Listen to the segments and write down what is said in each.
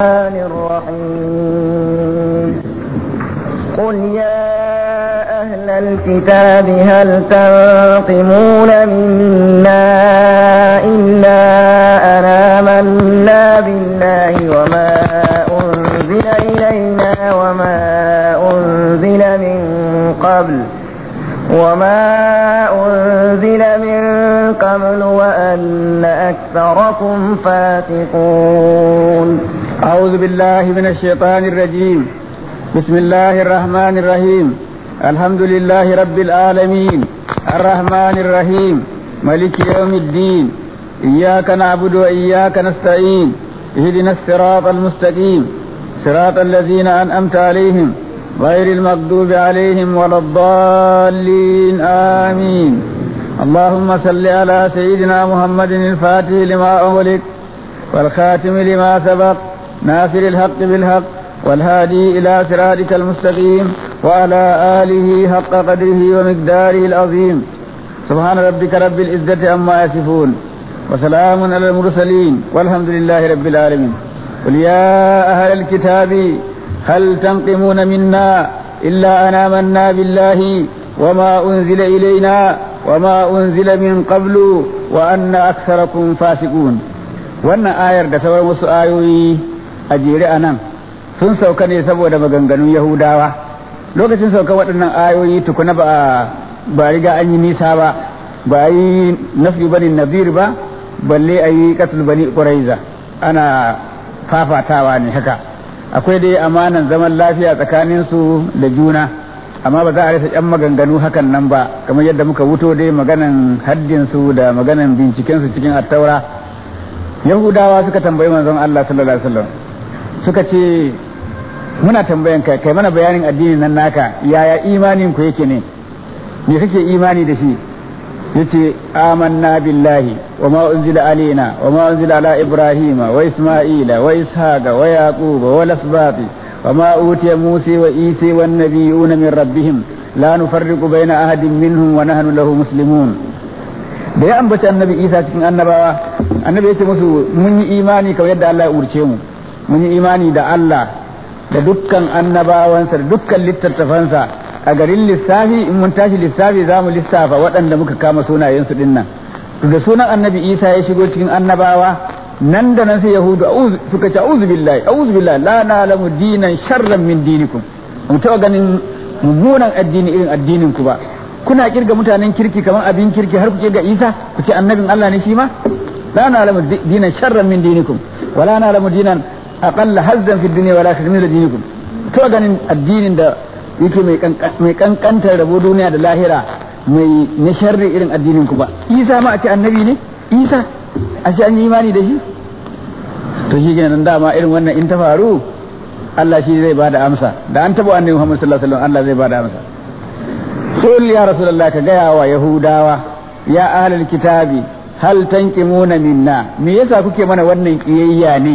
الرحمن الرحيم قل يا أهل الكتاب هل تنقمون منا إلا أن آمنا بالله وما أنزل إلينا وما أنزل من قبل وما أنزل من قبل وأن أكثركم فاسقون أعوذ بالله من الشيطان الرجيم بسم الله الرحمن الرحيم الحمد لله رب العالمين الرحمن الرحيم ملك يوم الدين إياك نعبد وإياك نستعين اهدنا الصراط المستقيم صراط الذين أنأمت عليهم غير المغضوب عليهم ولا الضالين آمين اللهم صل على سيدنا محمد الفاتح لما أغلق والخاتم لما سبق ناصر الحق بالحق والهادي إلى صراطك المستقيم وعلى آله حق قدره ومقداره العظيم سبحان ربك رب العزة عما يصفون وسلام على المرسلين والحمد لله رب العالمين قل يا أهل الكتاب هل تنقمون منا إلا أن آمنا بالله وما أنزل إلينا وما أنزل من قبل وأن أكثركم فاسقون wannan ayar da sauran wasu ayoyi a jere a nan sun sauka ne saboda maganganun yahudawa lokacin sauka waɗannan ayoyi tukuna ba ba riga an yi nisa ba ba a yi nafi bani nazir ba balle a yi katul bani ƙuraiza ana fafatawa ne haka akwai dai amanan zaman lafiya tsakaninsu da juna amma ba za a rasa yan maganganu hakan nan ba kamar yadda muka wuto dai maganan haddinsu da maganan bincikensu cikin attaura yahudawa suka tambayi manzon Allah sallallahu alaihi wasallam suka ce muna tambayan ka kai mana bayanin addinin nan naka yaya imanin ku yake ne me kake imani da shi yace amanna billahi wa ma unzila alaina wa ma unzila ala ibrahima wa isma'ila wa ishaqa wa yaquba wa lasbati wa ma utiya musa wa isa wan nabiyuna min rabbihim la nufarriqu baina ahadin minhum wa nahnu lahu muslimun da ya ambaci annabi isa cikin annabawa annabi ya ce musu mun yi imani kamar yadda Allah ya urce mu mun yi imani da Allah da dukkan annabawansa da dukkan littattafansa a garin lissafi in mun tashi lissafi za mu lissafa waɗanda muka kama sunayensu din nan da sunan annabi isa ya shigo cikin annabawa nan da nan sai yahudu suka ce auzu billahi auzu billahi la na'lamu dinan sharran min dinikum mu taɓa ganin mummunan addini irin addinin ku ba kuna kirga mutanen kirki kamar abin kirki har ku kirga isa ku ce annabin Allah ne shi ma la na'lamu dinan sharran min dinikum wala na'lamu dinan aqalla hazzan fi dunya wala min dinikum to ganin addinin da yake mai kankantar rabo duniya da lahira mai na sharri irin addinin ku ba isa ma a ce annabi ne isa a ce an yi imani da shi to shi kenan dama irin wannan in ta faru Allah shi zai bada amsa da an taba annabi Muhammad sallallahu alaihi wasallam Allah zai bada amsa qul ya rasulullah ka gaya wa yahudawa ya ahlul kitabi hal tanqimuna minna me yasa kuke mana wannan kiyayya ne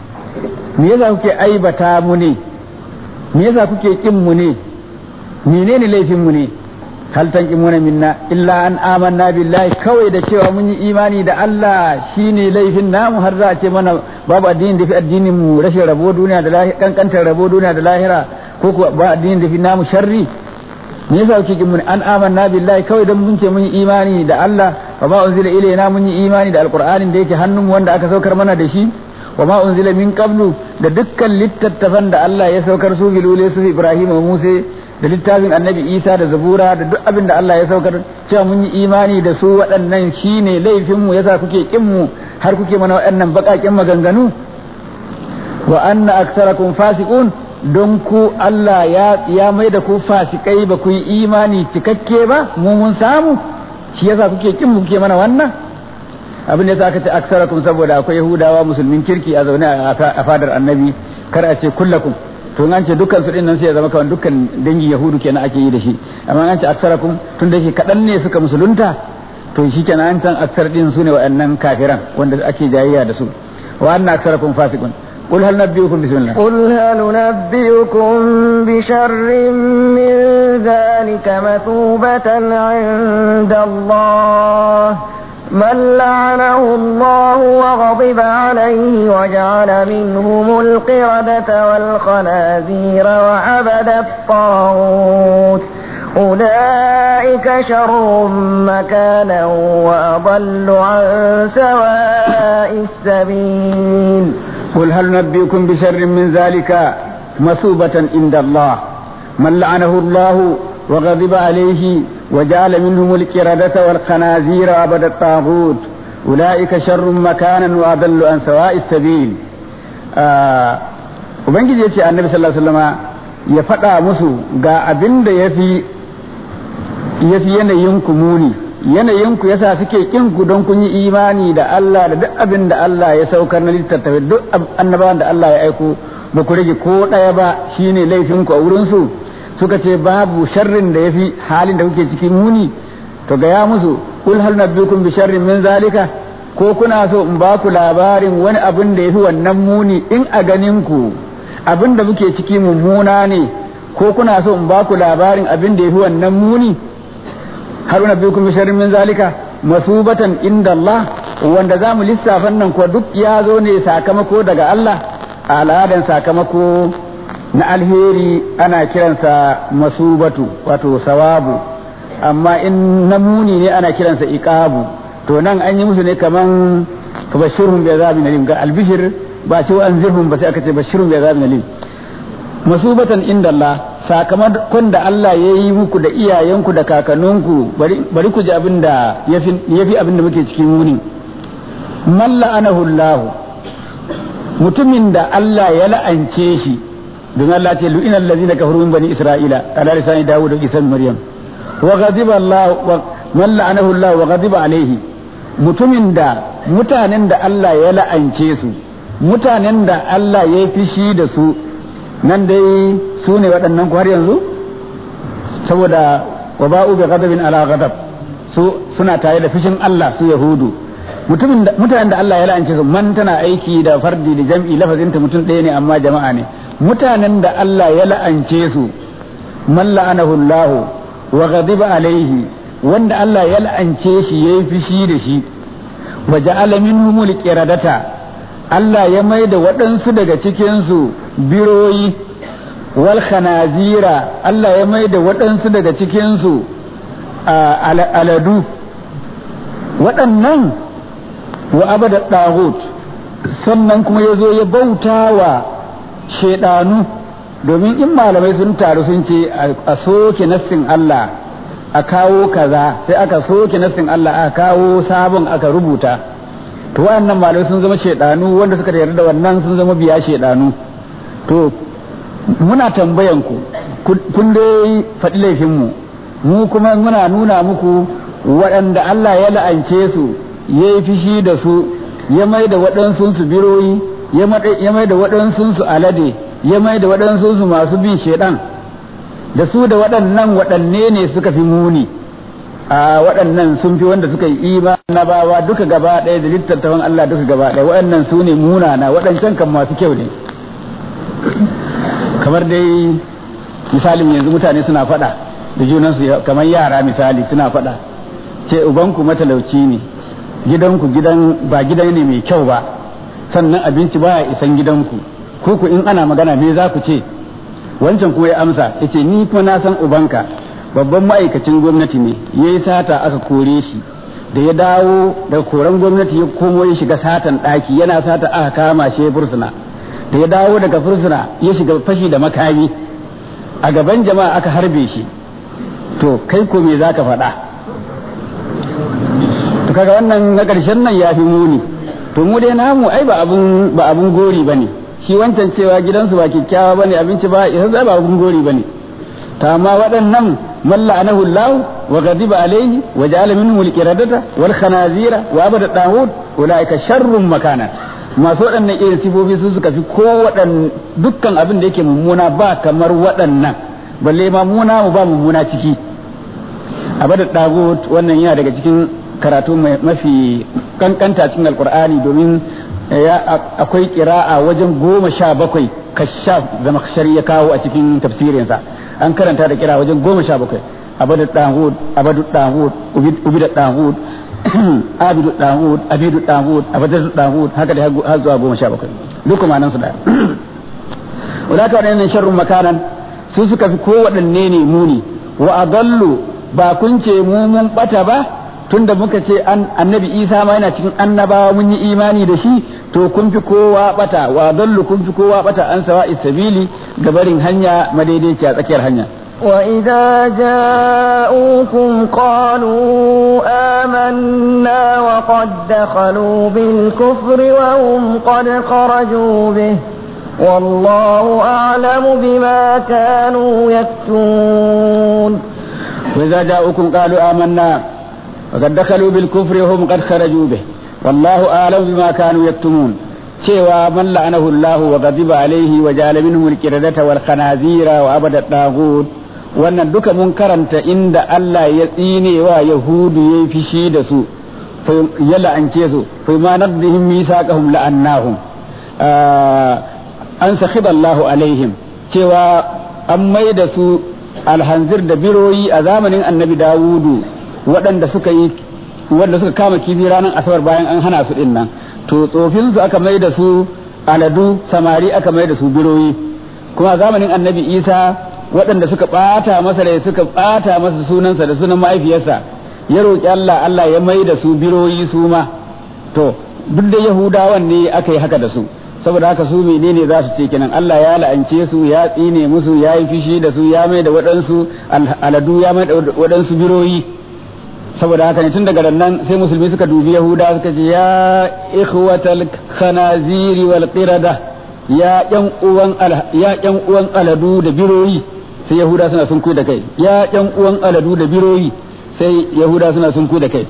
me yasa kuke aibata mu ne me yasa kuke kin mu ne menene laifin mu ne hal tanqimuna minna illa an amanna billahi kawai da cewa mun yi imani da Allah shine laifin namu har za a ce mana babu addinin da fi addinin mu rashin rabo duniya da lahira kankantar rabo duniya da lahira ko kuwa ba addinin da fi namu sharri me yasa kuke kin mun an amanna billahi kawai dan mun ce mun yi imani da Allah wa ma unzila ilayna mun yi imani da alqur'anin da yake hannun wanda aka saukar mana da shi wa ma unzila min qablu da dukkan littattafan da Allah ya saukar su bilule su Ibrahim wa Musa da littafin Annabi Isa da Zabura da duk abin da Allah ya saukar cewa mun yi imani da su waɗannan shine laifin mu yasa kuke kin mu har kuke mana waɗannan baƙaƙen maganganu wa anna aktsarakum fasiqun don ku Allah ya ya mai da ku fasikai ba ku yi imani cikakke ba mu mun samu shi yasa kuke kin mu kuke mana wannan abin da yasa aka ce aksarakum saboda akwai yahudawa musulmin kirki a zaune a fadar annabi kar a ce kullakum to an ce dukkan su nan sai ya zama kawai dukkan dangin yahudu kenan ake yi da shi amma an ce aksarakum tun da shi kaɗan ne suka musulunta to shi kenan an san aksar din su ne waɗannan kafiran wanda ake jayayya da su wa anna aksarakum fasiqun قل هل نبئكم بسم الله قل هل نبئكم بشر من ذلك مثوبة عند الله من لعنه الله وغضب عليه وجعل منهم القردة والخنازير وعبد الطاغوت أولئك شر مكانا وأضل عن سواء السبيل قل هل نبئكم بشر من ذلك مثوبة عند الله من لعنه الله وغضب عليه وجعل منهم القردة والخنازير وعبد الطاغوت أولئك شر مكانا وأضل عن سواء السبيل Ubangiji ya ce annabi sallallahu alaihi wasallama ya faɗa musu ga abin da ya fi yanayinku muni yanayinku yasa suke kin ku don kun yi imani da Allah da duk abin da Allah ya saukar na littattafai duk annabawan da Allah ya aiko ba ku rage ko ɗaya ba shine laifinku a wurinsu suka ce babu sharrin da ya fi halin da kuke ciki muni to gaya musu kul hal nabbikum bi sharrin min zalika ko kuna so in ba ku labarin wani abin da ya fi wannan muni in a ganin ku abin da muke ciki mummuna ne ko kuna so in ba ku labarin abin da ya fi wannan muni har nabbikum bi sharrin min zalika masubatan inda Allah wanda zamu lissafan nan ko duk ya zo ne sakamako daga Allah a al'adan sakamako na alheri ana kiransa masubatu wato sawabu amma in na muni ne ana kiransa iqabu to nan an yi musu ne kaman bashirhum bi azabin alim ga albishir ba ce an zirhum ba sai aka ce bashirhum bi azabin alim masubatan inda Allah sakamakon da Allah ya yi muku da iyayenku da kakanninku bari ku ji abin da ya fi abin da muke cikin muni man la'anahu Allah mutumin da Allah ya la'ance shi don Allah ce lu'ina allazina kafaru min bani isra'ila ala lisani dawud da isa maryam wa ghadiba Allah wa man la'anahu Allah wa ghadiba alaihi mutumin da mutanen da Allah ya la'ance su mutanen da Allah ya yi fishi da su nan dai su ne waɗannan har yanzu saboda wa ba'u bi ghadabin ala ghadab su suna tare da fishin Allah su yahudu mutanen da Allah ya la'ance su man tana aiki da fardi da jam'i lafazinta mutum ɗaya ne amma jama'a ne mutanen da Allah ya la'ance su man la'anahu Allah wa ghadiba alaihi wanda Allah ya la'ance shi yayi fishi da shi wa ja'ala minhum qiradata Allah ya mai da waɗansu daga cikin su biroyi wal khanazira Allah ya mai da waɗansu daga cikin su aladu waɗannan wa abada ɗahut sannan kuma ya zo ya bauta wa shaidanu domin in malamai sun taru sun ce a soke nassin Allah a kawo kaza sai aka soke nassin Allah aka kawo sabon aka rubuta to waɗannan malamai sun zama shaidanu wanda suka yarda da wannan sun zama biya shaidanu to muna tambayan ku kun dai faɗi laifinmu mu kuma muna nuna muku waɗanda Allah ya la'ance su ya yi fishi da su ya mai da waɗansu su biroyi ya mai da waɗansu su alade ya mai da waɗansu su masu bin shaidan da su da waɗannan waɗanne ne suka fi muni a waɗannan sun fi wanda suka yi ima na bawa duka gaba ɗaya da littattafan Allah duka gaba ɗaya waɗannan su ne munana waɗancan kan masu kyau ne kamar dai misalin yanzu mutane suna faɗa da junansu kamar yara misali suna faɗa ce ubanku matalauci ne gidanku gidan ba gidan ne mai kyau ba sannan abinci baya isan gidanku ko ku in ana magana me za ku ce wancan kuma ya amsa yace ni kuma na san ubanka babban ma'aikacin gwamnati ne yayi sata aka kore shi da ya dawo daga koren gwamnati ya komo ya shiga satan ɗaki yana sata aka kama shi fursuna da ya dawo daga fursuna ya shiga fashi da makami a gaban jama'a aka harbe shi to kai ko me za ka faɗa to kaga wannan na ƙarshen nan ya fi muni to mu dai namu ai ba abun ba abun gori bane shi wancan cewa gidansu ba kyakkyawa bane abinci ba isa ba abun gori bane ta amma waɗannan man la'anahu Allah wa ghadiba alayhi wa ja'ala minhum al-qiradata wal khanazira wa abada dawud ulaika sharrun makana masu waɗannan irin sifofi su suka fi ko waɗan dukkan abin da yake mummuna ba kamar waɗannan balle ma muna mu ba mummuna ciki abada dawud wannan yana daga cikin karatu mafi kankanta cikin alkur'ani domin akwai kira'a wajen goma sha bakwai kashaf zama ya kawo a cikin tafsirinsa an karanta da kira wajen goma sha bakwai abadu dahud abadu dahud ubida dahud abidu dawud abidu dawud abadatu dawud haka da har zuwa goma sha bakwai duk kuma nan su da wadaka waɗannan sharrun makanan su suka fi kowaɗanne ne muni wa adallu ba kun ce mu mun bata ba tunda muka ce annabi isa ma yana cikin annabawa mun yi imani da shi to kun fi kowa bata wa dallu kun fi kowa bata an sawa isabili gabarin hanya madaidaiciya tsakiyar hanya وإذا جاءوكم قالوا آمنا وقد دخلوا بالكفر وهم قد خرجوا به والله أعلم بما كانوا يكتمون وإذا جاءوكم قالوا آمنا وقد دخلوا بالكفر وهم قد خرجوا به والله أعلم بما كانوا يكتمون cewa man la'anahu Allah wa ghadiba alaihi wa ja'ala minhum al-qiradata wal khanazira wa abada taghut wannan duka mun karanta inda Allah ya tsine wa yahudu yayi fishi da su ya la'ance su fa ma nadhihim misaqahum la'annahum an sakhiba Allah alaihim cewa an mai da su alhanzir da biroyi a zamanin annabi Dawudu waɗanda suka yi wanda suka kama kifi ranar asabar bayan an hana su din nan to tsofin su aka mai da su aladu samari aka mai da su biroyi kuma zamanin annabi isa waɗanda suka ɓata masa rai suka ɓata masa sunansa da sunan mahaifiyarsa ya roƙi Allah Allah ya mai da su biroyi su ma to duk da yahudawan ne aka yi haka da su saboda haka su menene za su ce kenan Allah ya la'ance su ya tsine musu ya yi fishi da su ya mai da waɗansu aladu ya mai da waɗansu biroyi saboda haka ne tun daga nan sai musulmi suka dubi yahuda suka ce ya ikhwatal khanaziri wal qirada ya yan uwan ya yan uwan aladu da biroyi sai yahuda suna sun da kai ya yan uwan aladu da biroyi sai yahuda suna sun da kai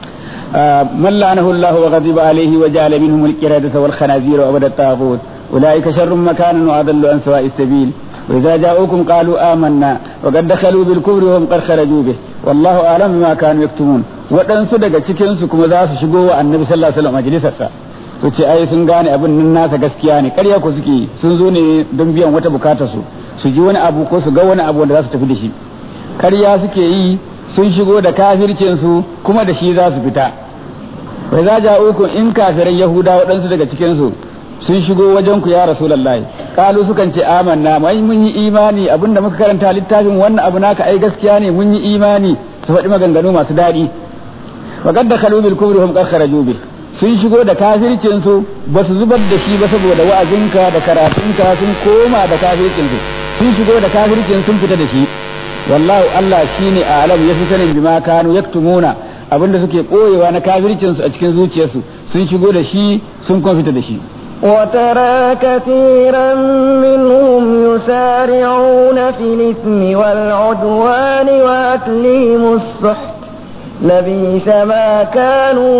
من لعنه الله وغضب عليه وجعل منهم القردة والخنازير وعبد الطاغوت أولئك شر مكانا وأضل عن سواء السبيل وإذا جاءوكم قالوا آمنا وقد دخلوا بالكفر وهم قد خرجوا به والله أعلم بما كانوا يكتمون waɗansu daga cikinsu kuma za su shigo wa annabi sallallahu alaihi wasallam majalisarsa su ce ai sun gane abin nan nasa gaskiya ne ƙarya ko suke sun zo ne don biyan wata bukatar su su ji wani abu ko su ga wani abu wanda za su tafi da shi ƙarya suke yi sun shigo da kafircin su kuma da shi za su fita bai za ja uku in kafiran yahuda waɗansu daga cikinsu sun shigo wajen ku ya rasulullahi kalu sukan ce amanna mai mun yi imani abinda muka karanta littafin wannan abu naka ai gaskiya ne mun yi imani su faɗi maganganu masu daɗi wa qad dakhalu bil kufri hum qad kharaju bi sun shigo da kafircin su ba su zubar da shi ba saboda wa'azinka da karatunka sun koma da kafircin su sun shigo da kafircin sun fita da shi wallahu Allah shine a'lam yafi sanin bima kanu yaktumuna abinda suke koyewa na kafircin su a cikin zuciyarsu sun shigo da shi sun kuma fita da shi وترى كثيرا منهم يسارعون في الإثم والعدوان وأكلهم السحت لبيس ما كانوا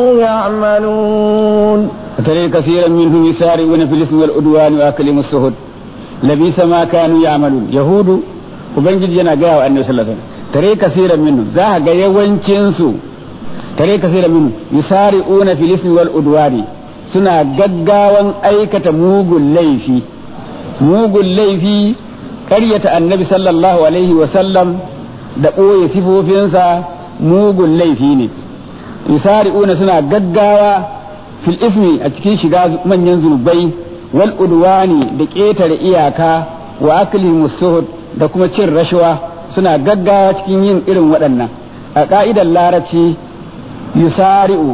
يعملون وترى كثيرا منهم يسارعون في الإثم والعدوان وأكلهم السحت لبيس ما كانوا يعملون يهود ubangiji yana gaya wa annabi sallallahu alaihi wasallam tare kasiran minhu za ga yawancin su tare kasiran minhu yusari'una fil ismi wal udwani suna gaggawan aikata mugun laifi mugun laifi ƙaryata annabi sallallahu alaihi wasallam da ɓoye sifofinsa mugun laifi ne yusari'una suna gaggawa fil ismi a cikin shiga manyan zunubai wal udwani da ƙetare iyaka wa akli musuhud da kuma cin rashawa suna gaggawa cikin yin irin waɗannan a ƙa'idar larabci yusari'u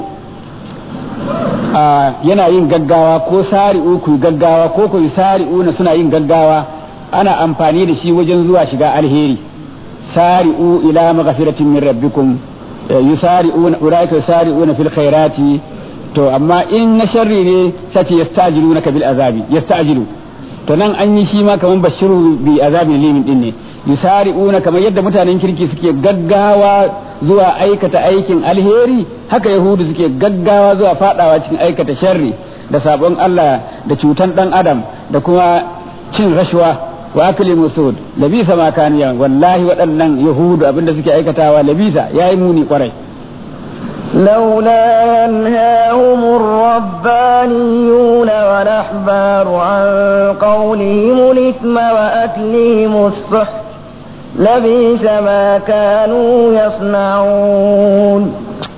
yana yin gaggawa ko sari'u ku gaggawa ko ku sari'u na suna yin gaggawa ana amfani da shi wajen zuwa shiga alheri sari'u ila maghfiratin min rabbikum yusari'una ulaika yusari'una fil khairati to amma in na sharri ne sace yastajiluna bil azabi yastajilu to nan an yi shi ma kaman bashiru bi azabin limin din ne yusari'una kamar yadda mutanen kirki suke gaggawa zuwa aikata aikin alheri haka yahudu suke gaggawa zuwa fadawa cikin aikata sharri da sabon Allah da cutan dan adam da kuma cin rashwa wa akli musud labisa ma kanu ya wallahi waɗannan yahudu abinda suke aikatawa labisa yayi muni kwarai لولا ينهاهم الربانيون والأحبار عن قولهم الإثم وأكلهم السحت لبئس ما كانوا يصنعون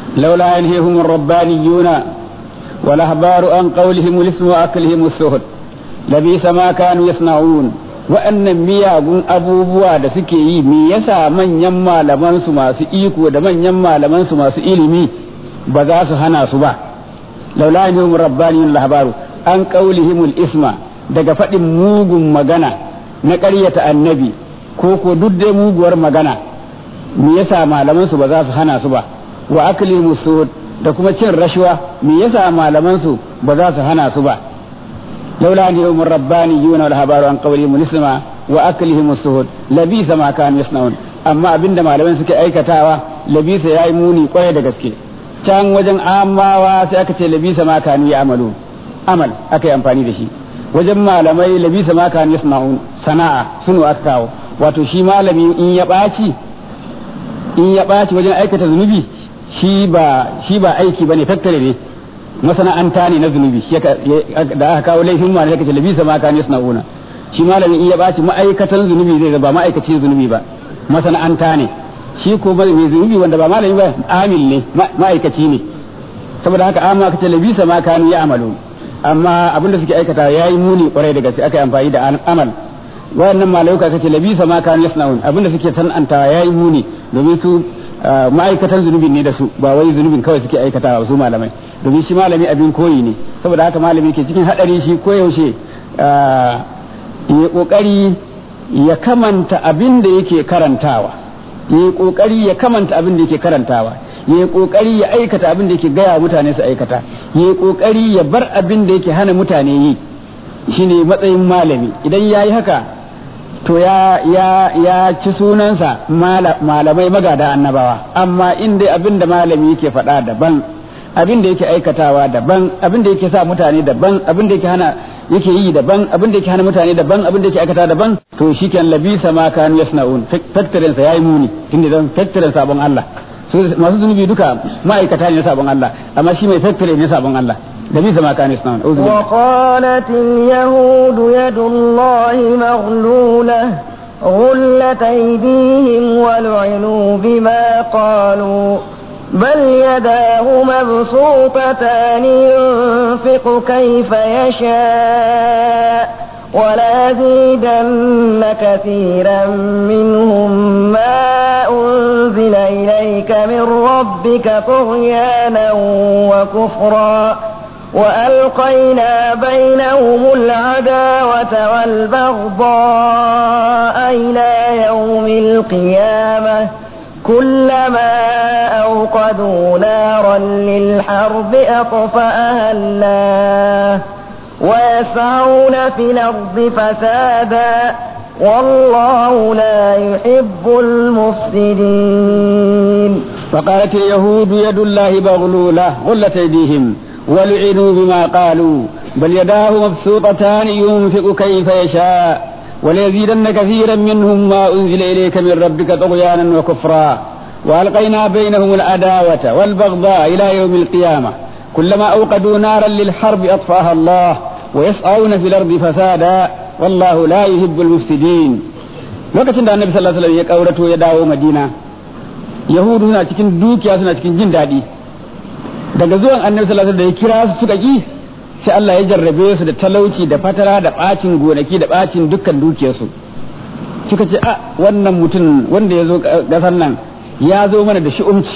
لولا ينهيهم الربانيون والأحبار عن قولهم الاسم وأكلهم السهد لبئس ما كانوا يصنعون wa'annan miyagun abubuwa da suke yi me yasa manyan malaman su masu iko da manyan malaman su masu ilimi ba za su hana su ba laula yahum rabbaniyun lahabaru an qaulihimul isma daga faɗin mugun magana na ƙaryata annabi ko ko duk dai muguwar magana me yasa malaman su ba za su hana su ba wa aklihimus suhud da kuma cin rashwa me yasa malaman su ba za su hana su ba لولا أن يوم الربانيون والهبار عن قولهم الاسم وأكلهم السهود لبيس ما كانوا يصنعون أما أبن ما لمن سكي أي كتاوة لبيس يا إموني قوية دقسكي can wajen amawa sai aka ce labisa ma kanu ya amalu amal aka yi amfani da shi wajen malamai labisa ma kanu yasna'un sana'a sunu aka kawo wato shi malami in ya ɓaci in ya ɓaci wajen aikata zunubi shi ba shi ba aiki bane tattare ne masana'anta ne na zunubi da aka kawo laifin ma ne kace labisa ma kan yasnauna shi malami in ya baci ma'aikatan zunubi zai ba ma'aikacin zunubi ba masana'anta ne shi ko mai zunubi wanda ba malami ba amil ne ma'aikaci ne saboda haka amma kace labisa ma kan ya amalu amma abinda suke aikata yayi muni kwarai da gaske aka yi amfani da amal wayannan malaika kace labisa ma kan yasnaun abinda suke san'anta yayi muni domin su ma'aikatan zunubin ne da su ba wai zunubin kawai suke aikatawa su malamai domin shi malami abin koyi ne saboda haka malami ke cikin hadari shi koyaushe ya kokari ya kamanta abin da yake karantawa ya kokari ya kamanta abin da yake karantawa ya kokari ya aikata abin da yake gaya mutane su aikata ya kokari ya bar abin da yake hana mutane yi shine matsayin malami idan ya yi haka to ya ya ya ci sunansa malamai magada annabawa amma in dai abin da malami yake faɗa daban abin da yake aikatawa daban abin da yake sa mutane daban abin da yake hana yake yi daban abin da yake hana mutane daban abin da yake aikata daban to shikenan labisa ma kanu yasnaun tattarin sa yayi muni tunda dan tattarin sabon Allah masu zunubi duka ma'aikata ne sabon Allah amma shi mai tattare ne sabon Allah لبئس ما كانوا يصنعون وقالت اليهود يد الله مغلولة غلت أيديهم ولعنوا بما قالوا بل يداه مبسوطتان ينفق كيف يشاء ولازيدن كثيرا منهم ما أنزل إليك من ربك طغيانا وكفرا وألقينا بينهم العداوة والبغضاء إلى يوم القيامة كلما أوقدوا نارا للحرب أطفأها الله ويسعون في الأرض فسادا والله لا يحب المفسدين وقالت اليهود يد الله مغلولة غلت أيديهم ولعنوا بما قالوا بل يداه مبسوطتان ينفق كيف يشاء وليزيدن كثيرا منهم ما أنزل إليك من ربك طغيانا وكفرا وألقينا بينهم العداوة والبغضاء إلى يوم القيامة كلما أوقدوا نارا للحرب أطفأها الله ويسعون في الأرض فسادا والله لا يحب المفسدين lokacin da annabi sallallahu alaihi wasallam ya kaurato ya dawo madina yahudu suna cikin dukiya suna cikin jin daɗi daga zuwan annabi sallallahu alaihi wasallam da ya kira su suka ki sai Allah ya jarrabe su da talauci da fatara da bacin gonaki da bacin dukkan dukiyarsu suka ce a wannan mutum wanda ya zo gasar nan ya zo mana da shi'umci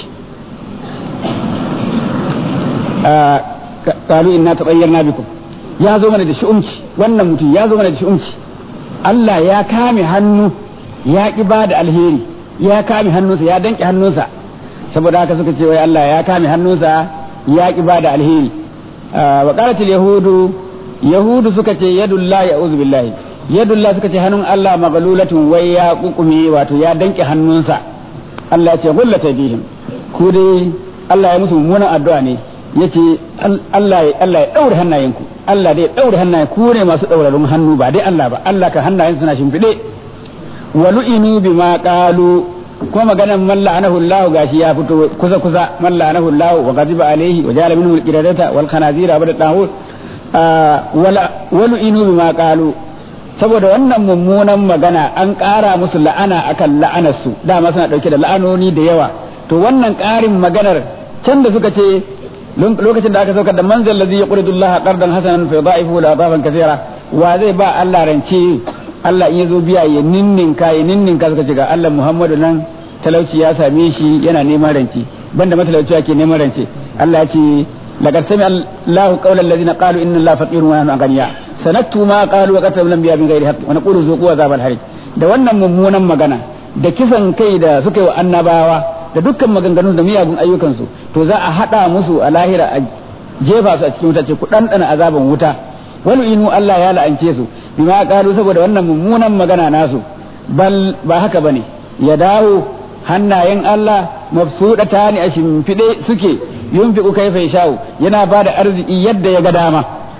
kalu inna tabayyarna bikum ya zo mana da shi'umci wannan mutum ya zo mana da shi'umci Allah ya kame hannu ya ki ba da alheri ya kame hannunsa ya danke hannunsa saboda haka suka ce wai Allah ya kame hannunsa ya ki ba da alheri wa qalatil yahudu yahudu suka ce yadullahi a'udhu billahi yadullahi suka ce hannun Allah maglulatun wai ya kukume wato ya danke hannunsa Allah ya ce gullata bihim ku dai Allah ya musu mummunan addu'a ne yace Allah ya Allah ya daure hannayenku Allah dai ya daure hannayen ku ne masu daurarun hannu ba dai Allah ba Allah ka hannayen suna shimfide wa lu'inu bima qalu ko maganan man la'anahu Allah gashi ya fito kusa kusa man la'anahu Allah wa ghadiba alaihi wa jala minhu al-qiradata wal khanazira wa dahud wala walu'inu bima qalu saboda wannan mummunan magana an ƙara musu la'ana akan la'anarsu dama suna ɗauke da la'anoni da yawa to wannan ƙarin maganar can da suka ce lokacin da aka saukar da manzal ladhi yaqridu Allah qardan hasanan fa yudha'ifu la adafan kathira wa zai ba Allah rance Allah in yazo biya ya ninninka ya ninninka suka ce ga Allah Muhammadu nan talauci ya same shi yana neman rance banda matalauci ake neman rance Allah ya ce laqad sami Allah qawla alladhina qalu inna Allah faqirun wa nahnu aghniya sanaktu ma qalu wa qatalu anbiya min ghairi haqq wa naqulu zuqu azabal harik da wannan mummunan magana da kisan kai da suka yi wa annabawa da dukkan maganganun da miyagun ayyukansu to za a haɗa musu a lahira a jefa su a cikin wuta ce ku ɗanɗana azaban wuta wani inu Allah ya la'ance su bima qalu saboda wannan mummunan magana nasu bal ba haka bane ya dawo hannayen Allah mabsuɗata ne a shimfiɗe suke yunfiqu kaifa yashau yana ba da arziki yadda ya ga dama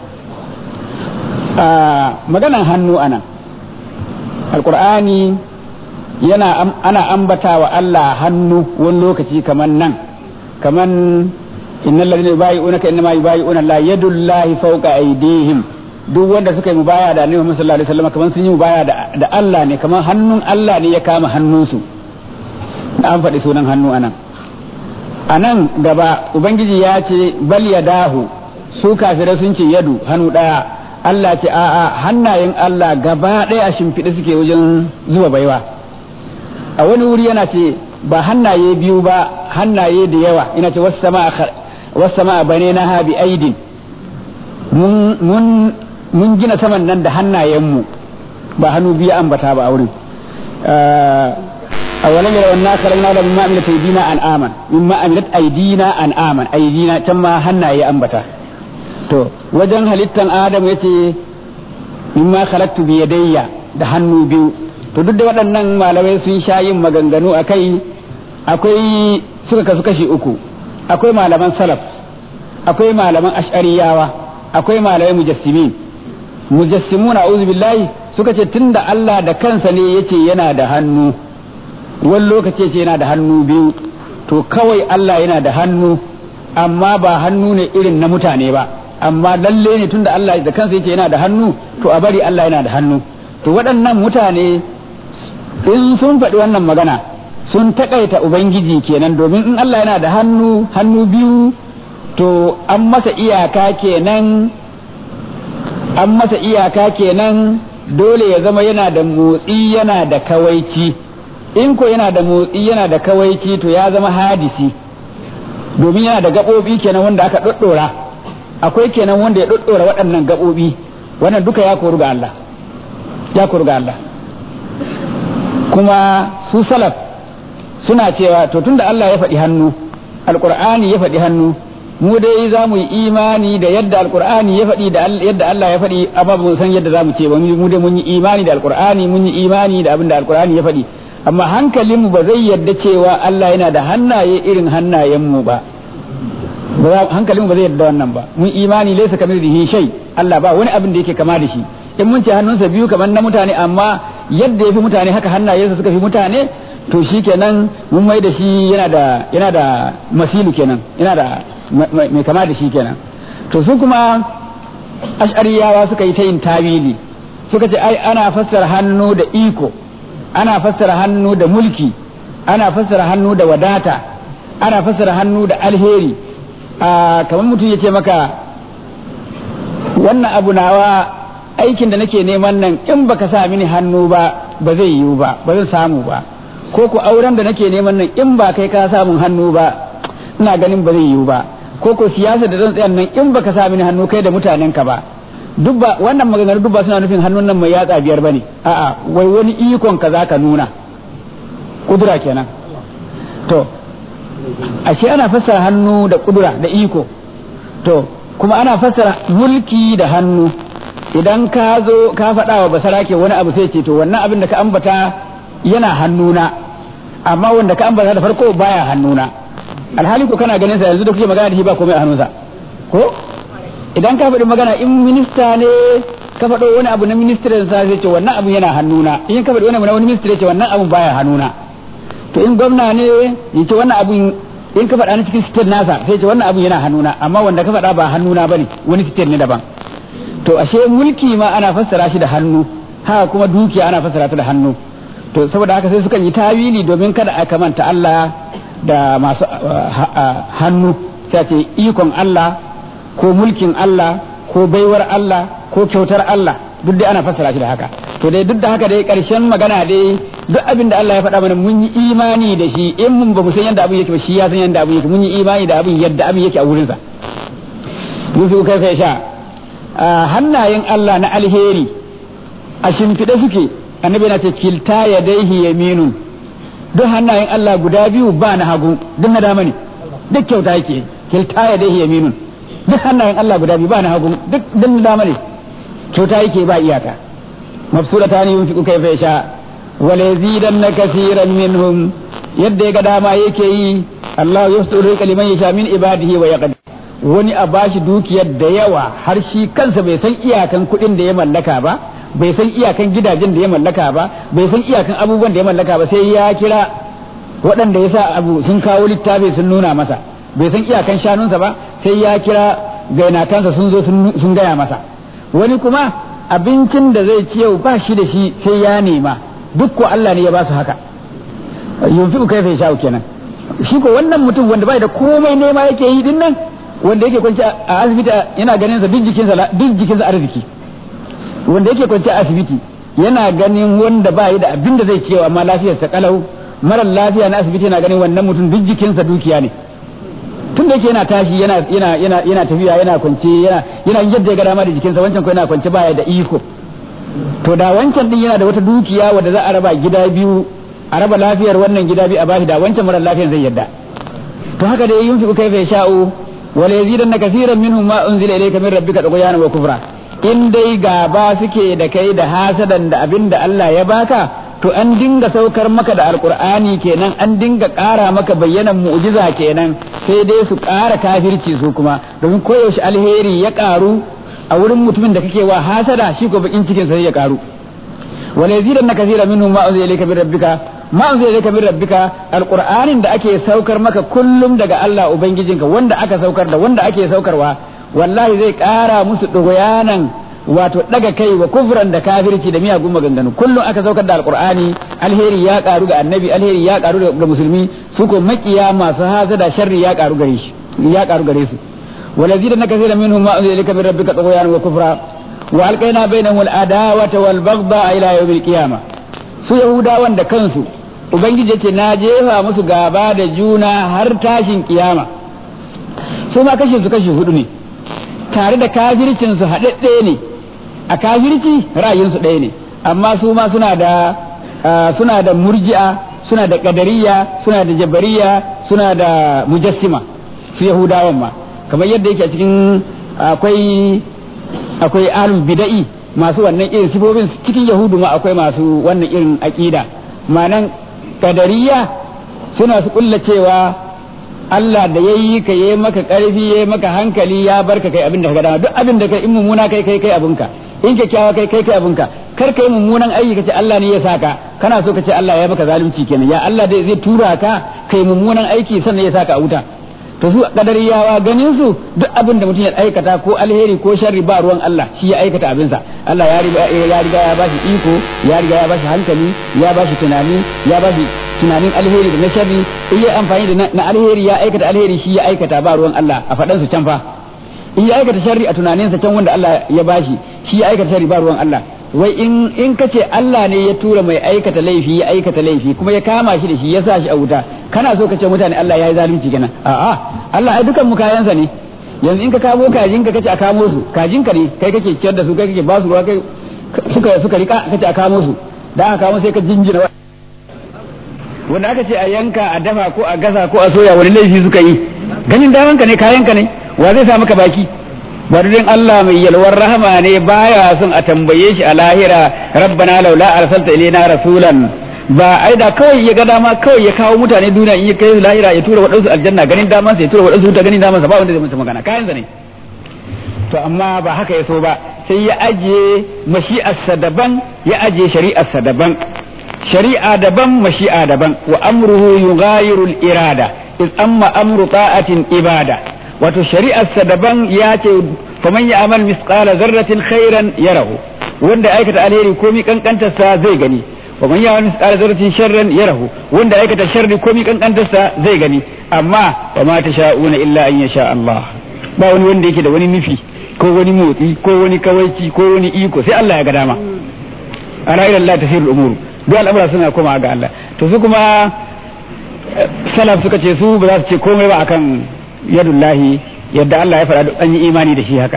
a maganan hannu anan alqur'ani yana ana ambata wa Allah hannu wani lokaci kaman nan kaman innal ladina yubayi'unaka innama yubayi'una Allah yadullahi fawqa aydihim duk wanda suka yi mubaya da Annabi Muhammad sallallahu alaihi wasallam kaman sun yi mubaya da, da Allah ne kaman hannun Allah ne ya kama hannunsu da an faɗi sunan hannu anan anan gaba ubangiji ya ce bal yadahu su kafirai sun ce yadu hannu ɗaya Allah ce a'a hannayen Allah gaba ɗaya a shimfiɗe suke wajen zuba baiwa a wani wuri yana ce ba hannaye biyu ba hannaye da yawa ina ce wasu sama bane na ha bi aidin mun gina saman nan da hannayenmu ba hannu biyu ambata ba a wurin a wani yara wannan karanta da mimma amilat aidina an aman mimma amilat aidina an aman aidina can ma hannaye ambata to wajen halittan adam yace mimma khalaqtu bi yadayya da hannu biyu to duk da waɗannan malamai sun sha yin maganganu a kai akwai suka kasu kashi uku akwai malaman salaf akwai malaman ash'ariyawa akwai malamai mujassimin mujassimuna a'udhu billahi suka ce tunda Allah da kansa ne yace yana da hannu wani lokaci yace yana da hannu biyu to kawai Allah yana da hannu amma ba hannu ne irin na mutane ba amma lalle ne tunda Allah da kansa yace yana da hannu to a bari Allah yana da hannu to waɗannan mutane in sun faɗi wannan magana sun taƙaita ubangiji kenan domin in Allah yana da hannu hannu biyu to an masa iyaka kenan an masa iyaka kenan dole ya zama yana da motsi yana da kawaici in ko yana da motsi yana da kawaici to ya zama hadisi domin yana da gaɓoɓi kenan wanda aka ɗoɗɗora akwai kenan wanda ya ɗoɗɗora waɗannan gaɓoɓi wannan duka ya koru ga Allah ya koru ga Allah kuma su salaf suna cewa to tunda Allah ya faɗi hannu alqur'ani ya faɗi hannu mu dai za mu yi imani da yadda alqur'ani ya faɗi da yadda Allah ya faɗi amma ba mu san yadda za mu ce ba mu dai mun yi imani da alqur'ani mun yi imani da abin da alqur'ani ya faɗi amma hankalinmu ba zai yadda cewa Allah yana da hannaye irin hannayenmu ba hankalinmu ba zai yadda wannan ba mun imani laysa kamithlihi shay Allah ba wani abin da yake kama da shi in mun ce hannunsa biyu kamar na mutane amma yadda ya fi mutane haka hannayensa suka fi mutane to shi kenan mun mai da shi yana da yana da masilu kenan yana da mai kama da shi kenan to su kuma ash'ariyawa suka yi ta yin tawili suka ce ai ana fassara hannu da iko ana fassara hannu da mulki ana fassara hannu da wadata ana fassara hannu da alheri a kamar mutum ya ce maka wannan abu nawa aikin da nake neman nan in baka sa mini hannu ba ba zai yiwu ba ba zan samu ba ko ku auren da nake neman nan in ba kai ka samun hannu ba ina ganin ba zai yiwu ba ko ko siyasa da zan tsaya nan in baka sa mini hannu kai da mutanen ka ba duk ba wannan maganganu duk ba suna nufin hannun nan mai yatsa biyar bane a'a wai wani ikon ka zaka nuna kudura kenan to ashe ana fassara hannu da kudura da iko to kuma ana fassara mulki da hannu idan ka zo ka faɗa wa basarake wani abu sai ce to wannan abin da ka ambata yana hannuna amma wanda ka ambata da farko baya hannuna alhali ko kana ganin sa yanzu da kuke magana da shi ba komai a hannunsa ko idan ka faɗi magana in minista ne ka faɗo wani abu na ministirin sa sai ce wannan abu yana hannuna in ka faɗi wani abu na wani ministry ce wannan abu baya hannuna to in gwamna ne ya ce wannan abu in ka faɗa na cikin state nasa sai ce wannan abu yana hannuna amma wanda ka faɗa ba hannuna bane wani state ne daban to ashe mulki ma ana fassara shi da hannu haka kuma dukiya ana fassara ta da hannu to saboda haka sai sukan yi tawili domin kada a kamanta Allah da masu hannu sai ce ikon Allah ko mulkin Allah ko baiwar Allah ko kyautar Allah duk dai ana fassara shi da haka to dai duk da haka dai karshen magana dai duk abin da Allah ya faɗa mana mun yi imani da shi in mun ba mu san yadda abin yake ba shi ya san yadda abin yake mun yi imani da abin yadda abin yake a wurin sa yufi kai kai sha hannayen Allah na alheri a shimfiɗe suke annabi na ce kilta yadaihi yaminun duk hannayen Allah guda biyu ba na hagu duk na dama ne duk kyauta yake kilta yadaihi yaminun duk hannayen Allah guda biyu ba na hagu duk duk na dama ne kyauta yake ba iyaka mafsudata ne yunfiqu kayfa yasha wa la yazidanna kaseeran minhum yadda ga dama yake yi Allah yasuru liman yasha min ibadihi wa yaqdir wani a bashi dukiyar da yawa har shi kansa bai san iyakan kuɗin da ya mallaka ba bai san iyakan gidajen da ya mallaka ba bai san iyakan abubuwan da ya mallaka ba sai ya kira waɗanda ya sa abu sun kawo littafi sun nuna masa bai san iyakan shanunsa ba sai ya kira gainatansa sun zo sun gaya masa wani kuma abincin da zai ci yau ba shi da shi sai ya nema duk ko Allah ne ya ba su haka yunfiqu kaifa yasha'u kenan shi ko wannan mutum wanda bai da komai nema yake yi din nan wanda yake kwanci a asibiti yana ganin sa duk jikinsa duk jikinsa arziki wanda yake kwanci a asibiti yana ganin wanda ba yi da abin da zai cewa amma lafiyar sa kalau marar lafiya na asibiti yana ganin wannan mutum duk jikinsa dukiya ne tun da yake yana tashi yana yana yana yana tafiya yana kwance yana yana yadda ya ga dama da jikinsa wancan ko yana kwance baya da iko to da wancan din yana da wata dukiya wadda za a raba gida biyu a raba lafiyar wannan gida biyu a bashi da wancan marar lafiyar zai yadda to haka dai yunfi kaifa yasha'u wala yazidanna kaseeran minhum ma unzila ilayka min rabbika tughyanan wa kufra in dai gaba suke da kai da hasadan da abin da Allah ya baka to an dinga saukar maka da alkur'ani kenan an dinga ƙara maka bayyanan mu'jiza kenan sai dai su ƙara kafirci su kuma domin koyaushe alheri ya ƙaru a wurin mutumin da kake wa hasada shi ko bakin cikin sai ya ƙaru wala yazidanna kaseeran minhum ma unzila ilayka min rabbika ma unzila ilayka min rabbika alqur'anin da ake saukar maka kullum daga Allah ubangijinka wanda aka saukar da wanda ake saukarwa wallahi zai ƙara musu ɗoyanan wato ɗaga kai wa kufran da kafirci da miyagun maganganu kullum aka saukar da alqur'ani alheri ya ƙaru ga annabi alheri ya ƙaru ga musulmi su ko makiya masu hasada sharri ya ƙaru gare shi ya ƙaru gare su ولزيدن كثيرا منهم ما أنزل إليك من ربك طغيانا وكفرا وألقينا بينهم العداوة والبغضاء إلى يوم القيامة su Yahudawan da kansu Ubangiji ce na jefa musu gaba da juna har tashin kiyama su ma kashe su kashe hudu ne tare da kafircin su haɗaɗɗe ne a kafirci ra'ayinsu ɗaya ne amma su ma suna da suna da murji'a suna da ƙadariya suna da jabariya suna da mujassima su Yahudawan ma kamar yadda yake a cikin akwai akwai alul bida'i masu wannan irin sifofin cikin yahudu ma akwai masu wannan irin aqida manan kadariya suna su kulla cewa Allah da yayi ka yayi maka karfi yayi maka hankali ya barka kai abin da ka dama duk abin da kai in mummuna kai kai kai abinka in kyakkyawa kai kai kai abinka kar kai mummunan aiki kace Allah ne ya saka kana so kace Allah ya maka zalunci kenan ya Allah dai zai tura ka kai mummunan aiki sannan ya saka a wuta to su kadariyawa ganin su duk abin da mutum ya aikata ko alheri ko sharri ba ruwan Allah shi ya aikata abinsa Allah ya riga ya riga ya bashi iko ya riga ya bashi hankali ya bashi tunani ya bashi tunanin alheri da na sharri in ya amfani da na alheri ya aikata alheri shi ya aikata ba ruwan Allah a faɗan su can fa in ya aikata sharri a tunaninsa can wanda Allah ya bashi shi ya aikata sharri ba ruwan Allah wai in in kace Allah ne ya tura mai aikata laifi ya aikata laifi kuma ya kama shi da shi ya sa shi a wuta kana so ka ce mutane Allah ya yi zalunci kenan a'a Allah ai dukan mu kayansa ne yanzu in ka kamo kajin ka kace a kamo su kajin ka ne kai kake ciyar da su kai kake ba su ruwa kai suka suka rika kace a kamo su da aka kamo sai ka jinjina wanda aka ce a yanka a dafa ko a gasa ko a soya wani laifi suka yi ganin daman ka ne kayan ka ne wa zai sa maka baki barin Allah mai yalwar rahama ne baya son a tambaye shi a lahira rabbana laula arsalta ilaina rasulan ba ai da kawai ya ga dama kawai ya kawo mutane duniya in ya kai lahira ya tura waɗansu aljanna ganin daman sa ya tura waɗansu wuta ganin daman sa ba wanda zai masa magana kayan sa ne to amma ba haka ya so ba sai ya ajiye mashi'arsa daban ya ajiye shari'arsa daban shari'a daban mashi'a daban wa amruhu yughayiru al-irada iz amma amru ta'atin ibada wato shari'arsa daban ya ce faman ya amal misqala zarratin khairan yarahu wanda aikata alheri komi kankantarsa zai gani wa man ya'mal mithqala dharratin sharran yarahu wanda aikata sharri komai kankantarsa zai gani amma wa ma tasha'una illa an yasha Allah ba wani wanda yake da wani nufi ko wani motsi ko wani kawaici ko wani iko sai Allah ya ga dama ala ila Allah tasirul umur duk al'amura suna koma ga Allah to su kuma salaf suka ce su ba za su ce komai ba akan yadullahi yadda Allah ya faɗa duk an yi imani da shi haka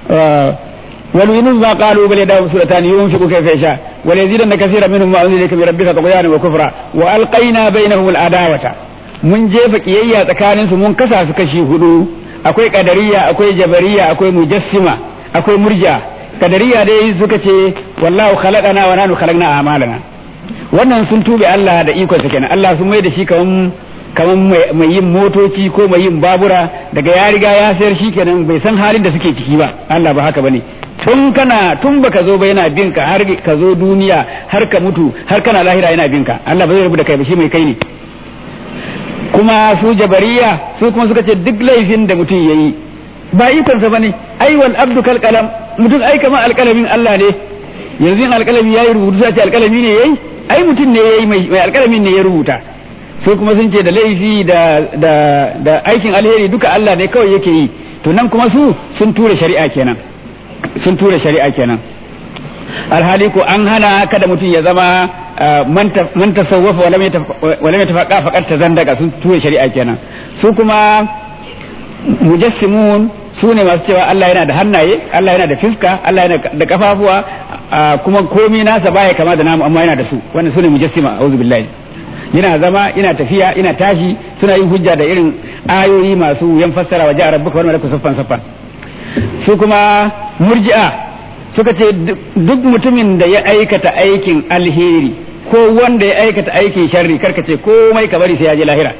wal yunus ma qalu bal yadahu sulatan yunfiqu kayfa yasha wal yazidanna kaseera minhum ma unzila min rabbika tughyana wa kufra wa alqayna bainahum al adawata mun jefa kiyayya tsakanin su mun kasa su kashi hudu akwai kadariya akwai jabariya akwai mujassima akwai murja kadariya dai suka ce wallahu khalaqana wa nanu khalaqna a'malana wannan sun tube Allah da ikon sa kenan Allah sun mai da shi kaman kaman mai yin motoci ko mai yin babura daga ya riga ya sayar shi kenan bai san halin da suke ciki ba Allah ba haka bane tun kana tun baka zo ba yana bin ka har ka zo duniya har ka mutu har kana lahira yana bin ka Allah ba zai rubuta kai ba shi mai kai ne kuma su jabariya su kuma suka ce duk laifin da mutum yayi ba ikonsa bane ai wal abdu kal qalam mutum ai kamar alkalamin Allah ne yanzu in alkalami yayi rubutu sai ce alkalami ne yayi ai mutum ne yayi mai alkalamin ne ya rubuta su kuma sun ce da laifi da da da aikin alheri duka Allah ne kawai yake yi to nan kuma su sun tura shari'a kenan sun tura shari'a kenan alhali ko an hana kada mutum ya zama man tasawwafa wala mai tafaqa faqat tazandaka sun tura shari'a kenan su kuma mujassimun su ne masu cewa Allah yana da hannaye Allah yana da fiska Allah yana da kafafuwa kuma komai nasa baya kama da namu amma yana da su wannan su ne mujassima a'udhu billahi yana zama ina tafiya ina tashi suna yin hujja da irin ayoyi masu yan fassara wa ja'a rabbuka wal malaku saffan saffan su kuma murji'a suka ce duk mutumin da ya aikata aikin alheri ko wanda ya aikata aikin sharri karka ce komai ka bari sai ya je lahira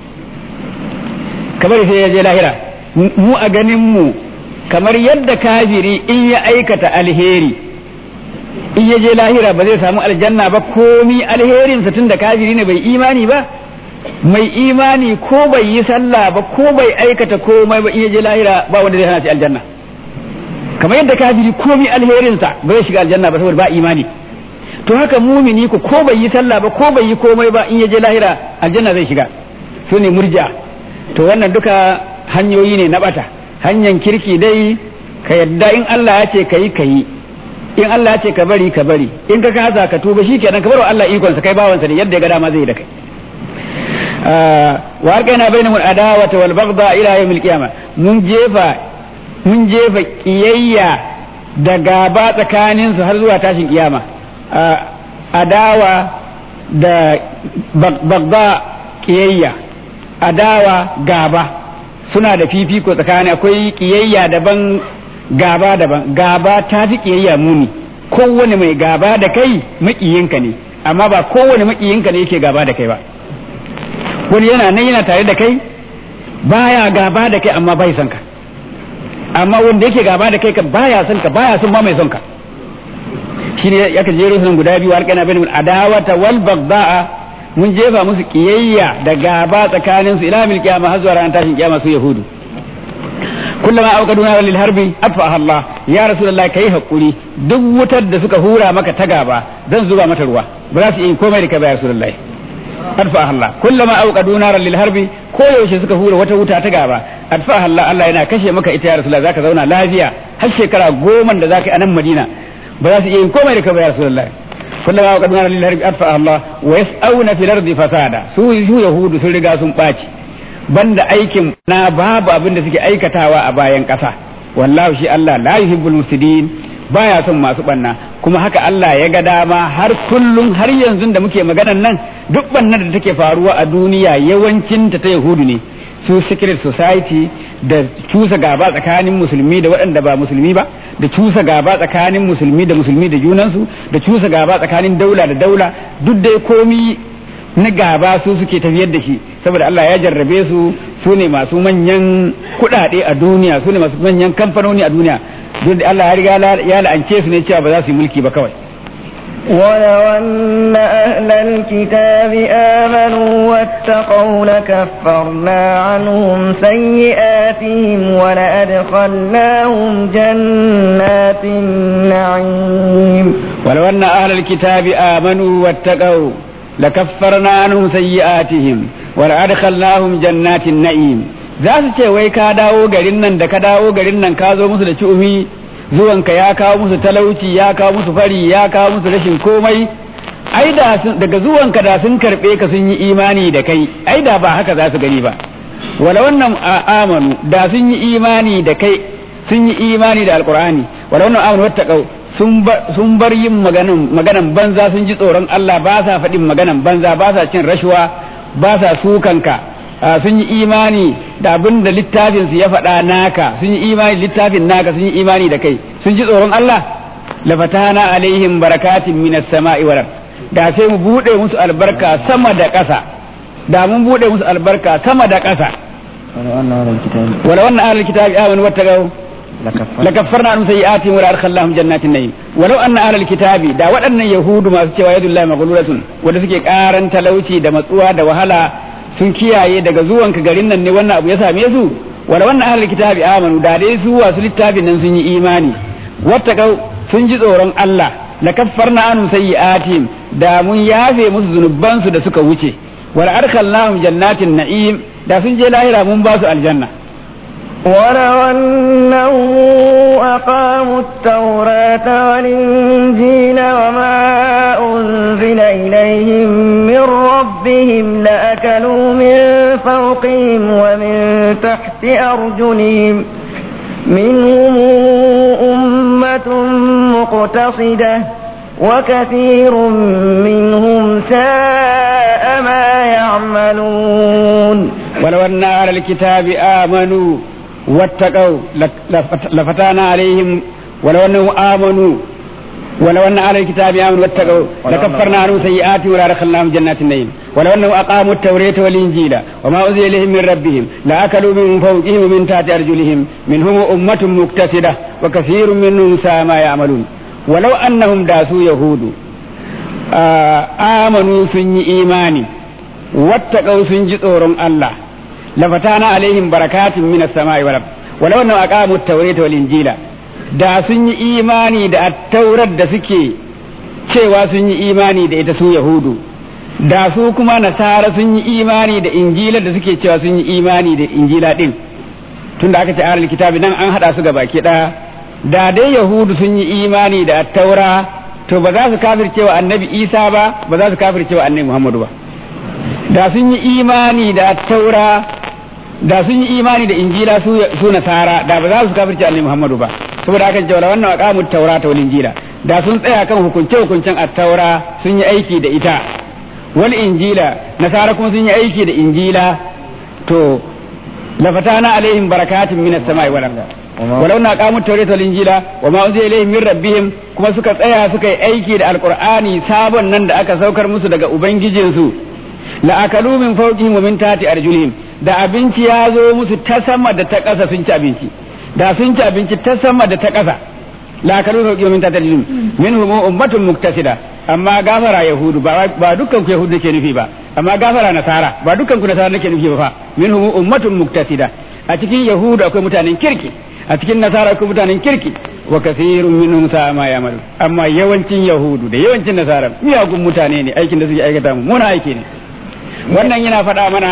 ka bari sai ya je lahira mu a ganin mu kamar yadda kafiri in ya aikata alheri in ya je lahira ba zai samu aljanna ba komi alherinsa tun da kafiri ne bai imani ba mai imani ko bai yi sallah ba ko bai aikata komai ba in ya je lahira ba wanda zai hana shi aljanna kamar yadda kafiri komi alherinsa ba zai shiga aljanna ba saboda ba imani to haka mumini ko ko bai yi sallah ba ko bai yi komai ba in ya je lahira aljanna zai shiga su ne murja to wannan duka hanyoyi ne na bata hanyar kirki dai ka yadda in Allah ya ce ka yi ka yi in Allah ya ce ka bari ka bari in ka kasa ka tuba shikenan ka bar wa Allah ikonsa kai bawansa ne yadda ya ga dama zai da kai wa alqaina bainahum adawata wal baghdha ila yawmil qiyamah mun jefa mun jefa kiyayya da gaba tsakanin su har zuwa tashin kiyama adawa da baghdha kiyayya adawa gaba suna da fifiko tsakani akwai kiyayya daban gaba daban gaba ta fi kiyayya muni kowane mai gaba da kai makiyinka ne amma ba kowane makiyinka ne yake gaba da kai ba wani yana nan yana tare da kai baya gaba da kai amma bai son ka amma wanda yake gaba da kai ka baya son ka baya son ma mai son ka shine yaka jero sunan guda biyu alƙana bainal adawata wal bagda'a mun jefa musu kiyayya da gaba tsakanin su ila mil kiyama har zuwa ran tashin kiyama su yahudu kullama auqaduna lil harbi atfaha Allah ya rasulullahi kai hakuri duk wutar da suka hura maka ta gaba zan zuba mata ruwa ba za su yi komai da kai ba ya rasulullahi atfaha Allah kullama auqaduna lil harbi ko yaushe suka hura wata wuta ta gaba atfaha Allah Allah yana kashe maka ita ya rasulullahi zaka zauna lafiya har shekara goma da zaka yi a nan Madina ba za su yi komai da kai ba ya rasulullahi kullama auqaduna lil harbi atfaha Allah wa yas'auna fil ardi fasada su yahudu sun riga sun ɓaci banda aikin na babu abin da suke aikatawa a bayan ƙasa wallahu shi Allah la yuhibbul mufsidin baya son masu banna kuma haka Allah ya ga dama har kullum har yanzu da muke maganan nan duk bannan da take faruwa a duniya yawancin ta ta yahudu ne su secret society da cusa gaba tsakanin musulmi da waɗanda ba musulmi ba da cusa gaba tsakanin musulmi da musulmi da junansu da cusa gaba tsakanin daula da daula duk dai komi na gaba su suke tafiyar da shi saboda Allah ya jarrabe su su ne masu manyan kuɗaɗe a duniya su ne masu manyan kamfanoni a duniya duk da Allah ya riga ya la'ance su ne cewa ba za su yi mulki ba kawai ولو أن أهل الكتاب آمنوا واتقوا لكفرنا عنهم سيئاتهم ولأدخلناهم جنات النعيم ولو أن أهل الكتاب آمنوا واتقوا لكفرنا عنهم سيئاتهم ولأدخلناهم جنات النعيم za su ce wai ka dawo garin nan da ka dawo garin nan ka zo musu da ci'umi zuwanka ya kawo musu talauci ya kawo musu fari ya kawo musu rashin komai ai da daga zuwanka da sun karbe ka sun yi imani da kai ai da ba haka za su gani ba wala wannan amanu da sun yi imani da kai sun yi imani da alqur'ani wala wannan amanu wattaqau sun bar yin maganan maganan banza sun ji tsoron Allah ba sa faɗin maganan banza ba sa cin rashuwa ba sa sukanka sun yi imani da abin da littafin su ya faɗa naka sun yi imani littafin naka sun yi imani da kai sun ji tsoron Allah lafatana alaihim barakatin minas sama'i wal da sai mu bude musu albarka sama da ƙasa da mun bude musu albarka sama da ƙasa wala wannan ahlul kitabi amanu wattaqau lakaffarna an sayyi'atihim wa la'adkhalnahum jannatin na'im walau anna ahlul kitabi da waɗannan yahudu masu cewa yadullahi maghlulatun wanda suke karan talauci da matsuwa da wahala sun kiyaye daga zuwanka garin nan ne wannan abu ya same su wala wannan ahlul kitabi amanu da dai su wasu littafin nan sun yi imani wattaqau sun ji tsoron Allah lakaffarna an sayyi'atihim da mun yafe musu zunubansu da suka wuce wala adkhalnahum jannatin na'im da sun je lahira mun ba su aljanna ولو أنهم أقاموا التوراة والإنجيل وما أنزل إليهم من ربهم لأكلوا من فوقهم ومن تحت أرجلهم منهم أمة مقتصدة وكثير منهم ساء ما يعملون ولو أن أهل الكتاب آمنوا واتقوا لفتانا عليهم ولو أنهم آمنوا ولو أن أهل الكتاب آمنوا واتقوا لكفرنا عنهم سيئاتهم ولا دخلناهم جنات النعيم ولو أنهم أقاموا التوراة والإنجيل وما أنزل إليهم من ربهم لأكلوا من فوقهم ومن تحت أرجلهم منهم أمة مقتصدة وكثير منهم ساء ما يعملون ولو أنهم داسوا يهود آمنوا سني إيماني واتقوا سنجي tsoron Allah lafatana alaihim barakatun minas sama'i wal ard walau annahum aqamu at-taurata wal injila da sun yi imani da at-taurat da suke cewa sun yi imani da ita su yahudu da su kuma nasara sun yi imani da injila da suke cewa sun yi imani da injila din tunda aka ce ahlul kitabi nan an hada su ga baki daya da dai yahudu sun yi imani da at-taura to ba za su kafircewa annabi isa ba ba za su kafircewa annabi muhammadu ba da sun yi imani da taura da sun yi imani da injila su nasara da ba za su kafirce annabi Muhammadu ba saboda haka jawala wannan aqamu taura ta injila da sun tsaya kan hukunce hukuncen at-taura sun yi aiki da ita wal injila nasara kuma sun yi aiki da injila to lafatana alaihim barakatun minas samai wal ardh walau na qamu tawrata wal injila wa ma unzila ilaihim min rabbihim kuma suka tsaya suka yi aiki da alqur'ani sabon nan da aka saukar musu daga ubangijinsu la akalu min fawqihim wa min tahti arjulihim da abinci ya zo musu ta sama da ta ƙasa sun ci abinci da sun ci abinci ta sama da ta ƙasa la akalu min fawqihim wa min tahti arjulihim minhum ummatun muktasida amma gafara yahudu ba ba dukkan ku yahudu nake nufi ba amma gafara nasara ba dukkan ku nasara nake nufi ba fa minhum ummatun muktasida a cikin yahudu akwai mutanen kirki a cikin nasara akwai mutanen kirki wa kasirun minhum sa'a ma ya'malu amma yawancin yahudu da yawancin nasara miyagun mutane ne aikin da suke aikata mu muna aiki ne wannan yana faɗa mana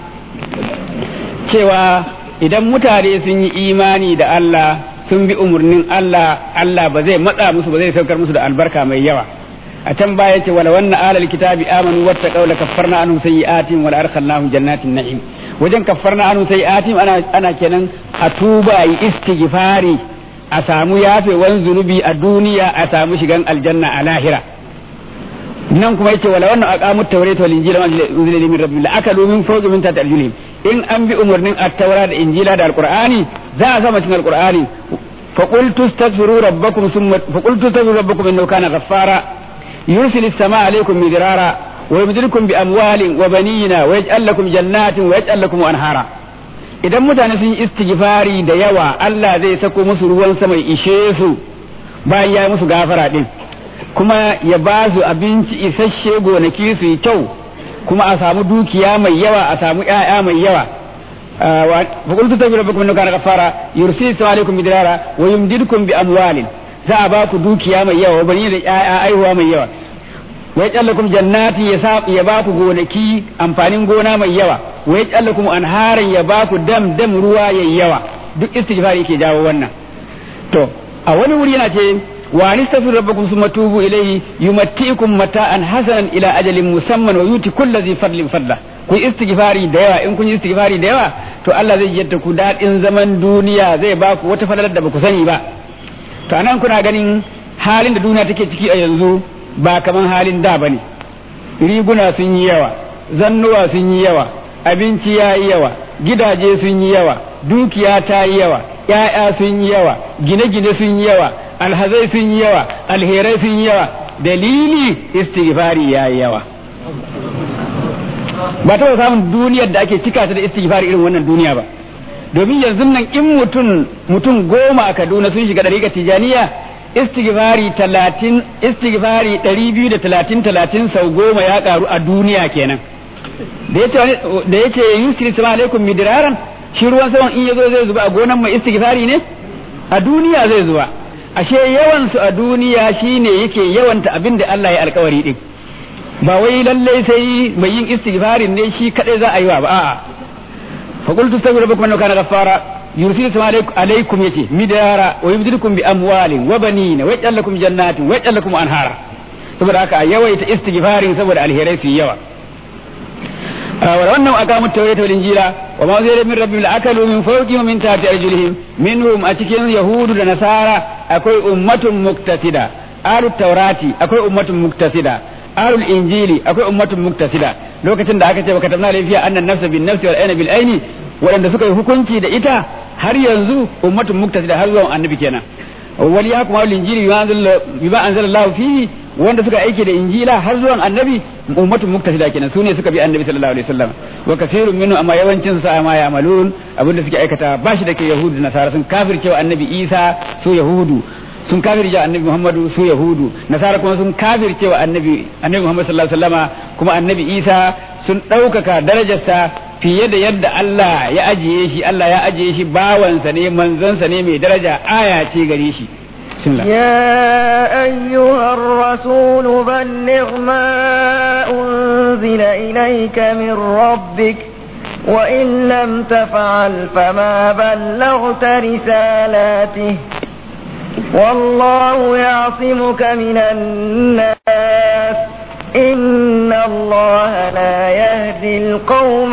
cewa idan mutane sun yi imani da Allah sun bi umarnin Allah Allah ba zai matsa musu ba zai saukar musu da albarka mai yawa a can baya ce wala wannan alal kitabi amanu wattaqaw la kaffarna anhum sayyi'atihim wa la adkhalnahum jannatin na'im wajen kaffarna anhum sayyi'atihim ana ana kenan a tuba yi istighfari a samu yafewan zunubi a duniya a samu shigan aljanna a lahira nan kuma yace wala wannan aqamu tawrata wal injila wa unzila min rabbil akalu min fawqi min tahti arjulihim in an bi umarnin at-taura da injila da alqur'ani za a sama cikin alqur'ani fa qultu astaghfiru rabbakum thumma fa qultu astaghfiru rabbakum innahu kana ghaffara yursilu as-samaa alaykum midrara wa yumdidukum bi amwalin wa banina wa yaj'al lakum jannatin wa yaj'al lakum anhara idan mutane sun yi istighfari da yawa Allah zai sako musu ruwan sama ishe su bayan ya musu gafara din kuma ya ba su abinci isasshe gonaki su yi kyau kuma a samu dukiya mai yawa a samu ƴaƴa mai yawa fa qultu tabi rabbukum innahu kana ghaffara yursilu alaykum bidirara wa yumdidukum bi amwalin za a ba ku dukiya mai yawa bani da ƴaƴa aihuwa mai yawa wa yajallakum jannati ya ya ba ku gonaki amfanin gona mai yawa wa yajallakum anharan ya ba ku dam dam ruwa yayi yawa duk istighfari yake jawo wannan to a wani wuri yana ce wa anistaghfiru rabbakum thumma tubu ilayhi yumatti'ukum mata'an hasanan ila ajalin musamman wa yuti kulli dhi fadlin fadla ku istighfari da yawa in kun yi istighfari da yawa to Allah zai yadda ku dadin zaman duniya zai ba ku wata fadalar da ba ku sani ba to anan kuna ganin halin da duniya take ciki a yanzu ba kaman halin da bane riguna sun yi yawa zannuwa sun yi yawa abinci ya yi yawa gidaje sun yi yawa dukiya ta yi yawa ‘ya'ya sun yi yawa gine-gine sun yi yawa alhazai sun yi yawa alherai sun yi yawa dalili istighfari ya yi yawa ba ta samun duniyar da ake cika ta da istighfari irin wannan duniya ba domin yanzu nan in mutum mutum goma a kaduna sun shiga ɗariƙar tijaniya istighfari talatin istighfari ɗari biyu da talatin talatin sau goma ya ƙaru a duniya kenan da ya ce yusri sama alaikum midiraran shi ruwan saman in yazo zai zuba a gonan mai istighfari ne a duniya zai zuba ashe yawan su a duniya shine yake yawanta abin da Allah ya alkawari din ba wai lallai sai mai yin istighfarin ne shi kadai za a yi wa ba a'a fa qultu astaghfiru rabbakum innahu kana ghaffara yursilu sama alaikum yace midara wa yumdidukum bi amwalin wa banina wa yaj'al lakum jannatin wa yaj'al lakum anhara saboda haka a yawaita istighfarin saboda alherai su yawa ولو أقاموا التوراة والإنجيل وما أنزل من ربهم لأكلوا من فوقهم ومن تحت أرجلهم منهم أتكين يهود ونصارى أكوي أمة مقتصدة آل التوراة أكوي أمة مقتصدة آل الإنجيل أكوي أمة مقتصدة لو كتن دعك وكتبنا لي فيها أن النفس بالنفس والعين بالعين وأن سكي hukunci da ita har yanzu ummatun muktasida har zuwa annabi kenan wal yahkum al injili bima anzala Allah fihi wanda suka aiki da injila har zuwan annabi ummatun muktasida kenan sune suka bi annabi sallallahu alaihi wasallam wa kaseerun minhu amma yawancin sa ma ya'malun abinda suke aikata bashi da ke yahudu da nasara sun kafircewa annabi isa su yahudu sun kafirce annabi muhammadu su yahudu nasara kuma sun kafircewa annabi annabi muhammad sallallahu alaihi wasallama kuma annabi isa sun ɗaukaka darajarsa fiye da yadda Allah ya ajiye shi Allah ya ajiye shi bawansa ne manzansa ne mai daraja aya ce gare shi يا أيها الرسول بلغ ما أنزل إليك من ربك وإن لم تفعل فما بلغت رسالاته والله يعصمك من الناس إن الله لا يهدي القوم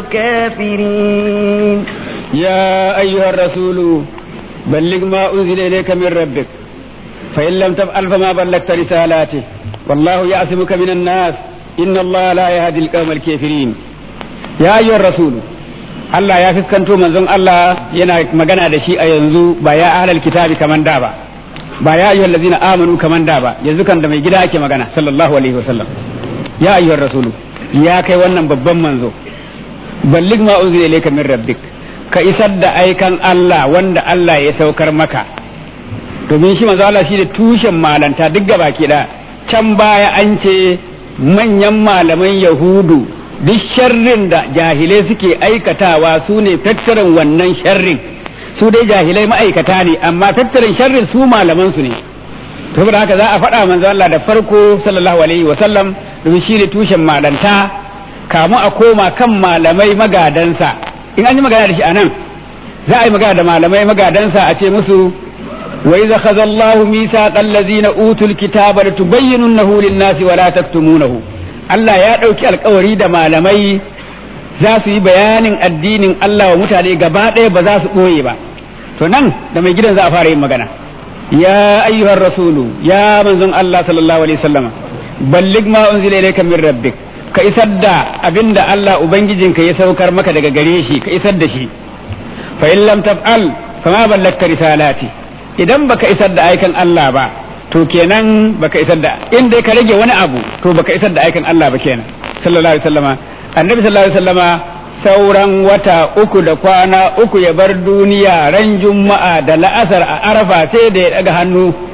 الكافرين يا أيها الرسول بلغ ما أنزل إليك من ربك فإن لم تفعل فما بلغت رسالاته والله يعصمك من الناس إن الله لا يهدي القوم الكافرين يا أيها الرسول Allah ya fiskanto manzon Allah yana magana da shi a yanzu ba ya ahlal kitabi kaman da ba ba ya ayyuhal ladzina amanu kaman da ba yanzu kan da mai gida ake magana sallallahu alaihi wasallam ya ayyuhar rasulu ya kai wannan babban manzo ballig ma unzila ilayka min rabbik ka isar da aikan Allah wanda Allah ya saukar maka domin shi manzo Allah shi da tushen malanta duk gaba ke da can baya an ce manyan malaman yahudu duk sharrin da jahilai suke aikatawa su ne tattarin wannan sharrin su dai jahilai ma'aikata ne amma tattarin sharrin su malaman su ne saboda haka za a faɗa manzo Allah da farko sallallahu alaihi wa sallam domin shi ne tushen malanta kamu a koma kan malamai magadansa in an yi magana da shi anan za a yi magana da malamai magadansa a ce musu wa idza khadha Allahu mithaqal ladzina utul kitaba latubayyinunahu lin-nasi wa la taktumunahu Allah ya ɗauki alkawari da malamai za su yi bayanin addinin Allah wa mutane gaba ɗaya ba za su ɓoye ba to nan da mai gidan za a fara yin magana ya ayyuhar rasulu ya manzon Allah sallallahu alaihi wasallam ballig ma unzila ilayka min rabbik ka isar da abinda Allah ubangijinka ya saukar maka daga gare shi ka isar da shi fa in lam taf'al fama ballagta risalati idan baka isar da aikan Allah ba to kenan baka isar da in dai ka rage wani abu to baka isar da aikin Allah ba kenan sallallahu alaihi wasallama annabi sallallahu alaihi wasallama sauran wata uku da kwana uku ya bar duniya ran juma'a da la'asar a arafa sai da ya daga hannu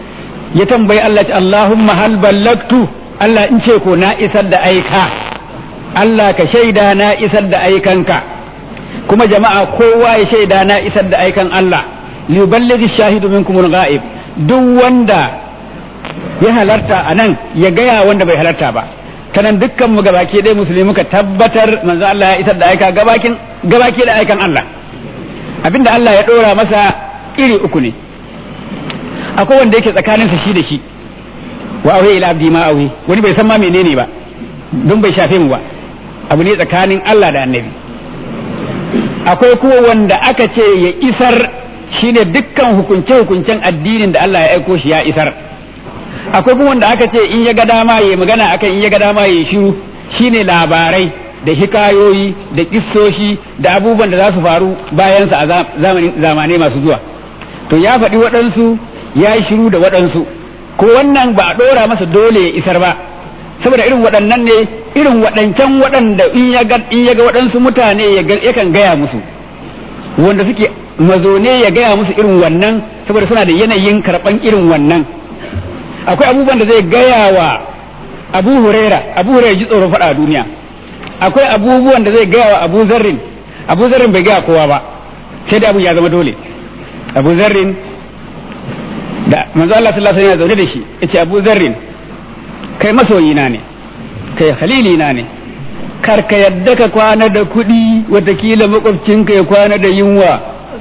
ya tambayi Allah ce Allahumma hal ballagtu Allah in ce ko na isar da aika Allah ka shaida na isar da aikanka kuma jama'a kowa ya shaida na isar da aikan Allah liyuballighi shahidu minkum al-ghaib duk wanda ya halarta anan ya gaya wanda bai halarta ba kanan dukkan mu gabaki dai musulmi muka tabbatar manzo Allah ya isar da aika gabakin gabaki da aikan Allah abinda Allah ya dora masa iri uku ne akwai wanda yake tsakaninsa shi da shi wa auhe ila abdi ma auhe wani bai san ma menene ba don bai shafe mu ba abu ne tsakanin Allah da annabi akwai kuma wanda aka ce ya isar shine dukkan hukunce hukuncen addinin da Allah ya aiko shi ya isar akwai kuma wanda aka ce in ya ga dama ya magana akan in ya ga dama ya shiru shine labarai da hikayoyi da kissoshi da abubuwan da za su faru bayansa a zamanai masu zuwa to ya faɗi waɗansu ya yi shiru da waɗansu ko wannan ba a ɗora masa dole ya isar ba saboda irin waɗannan ne irin waɗancan waɗanda in ya ga waɗansu mutane yakan gaya musu wanda suke mazone ya gaya musu irin wannan saboda suna da yanayin karɓan irin wannan akwai abubuwan da zai gaya wa abu huraira abu huraira ji tsoron faɗa a duniya akwai abubuwan da zai gaya wa abu zarrin abu zarrin bai gaya kowa ba sai da abu ya zama dole abu zarrin da manzo Allah sallallahu alaihi wasallam zaune da shi yace Abu Zarrin kai masoyina ne kai halilina ne kar ka yadda ka kwana da kuɗi watakila makwabcinka ya kwana da yunwa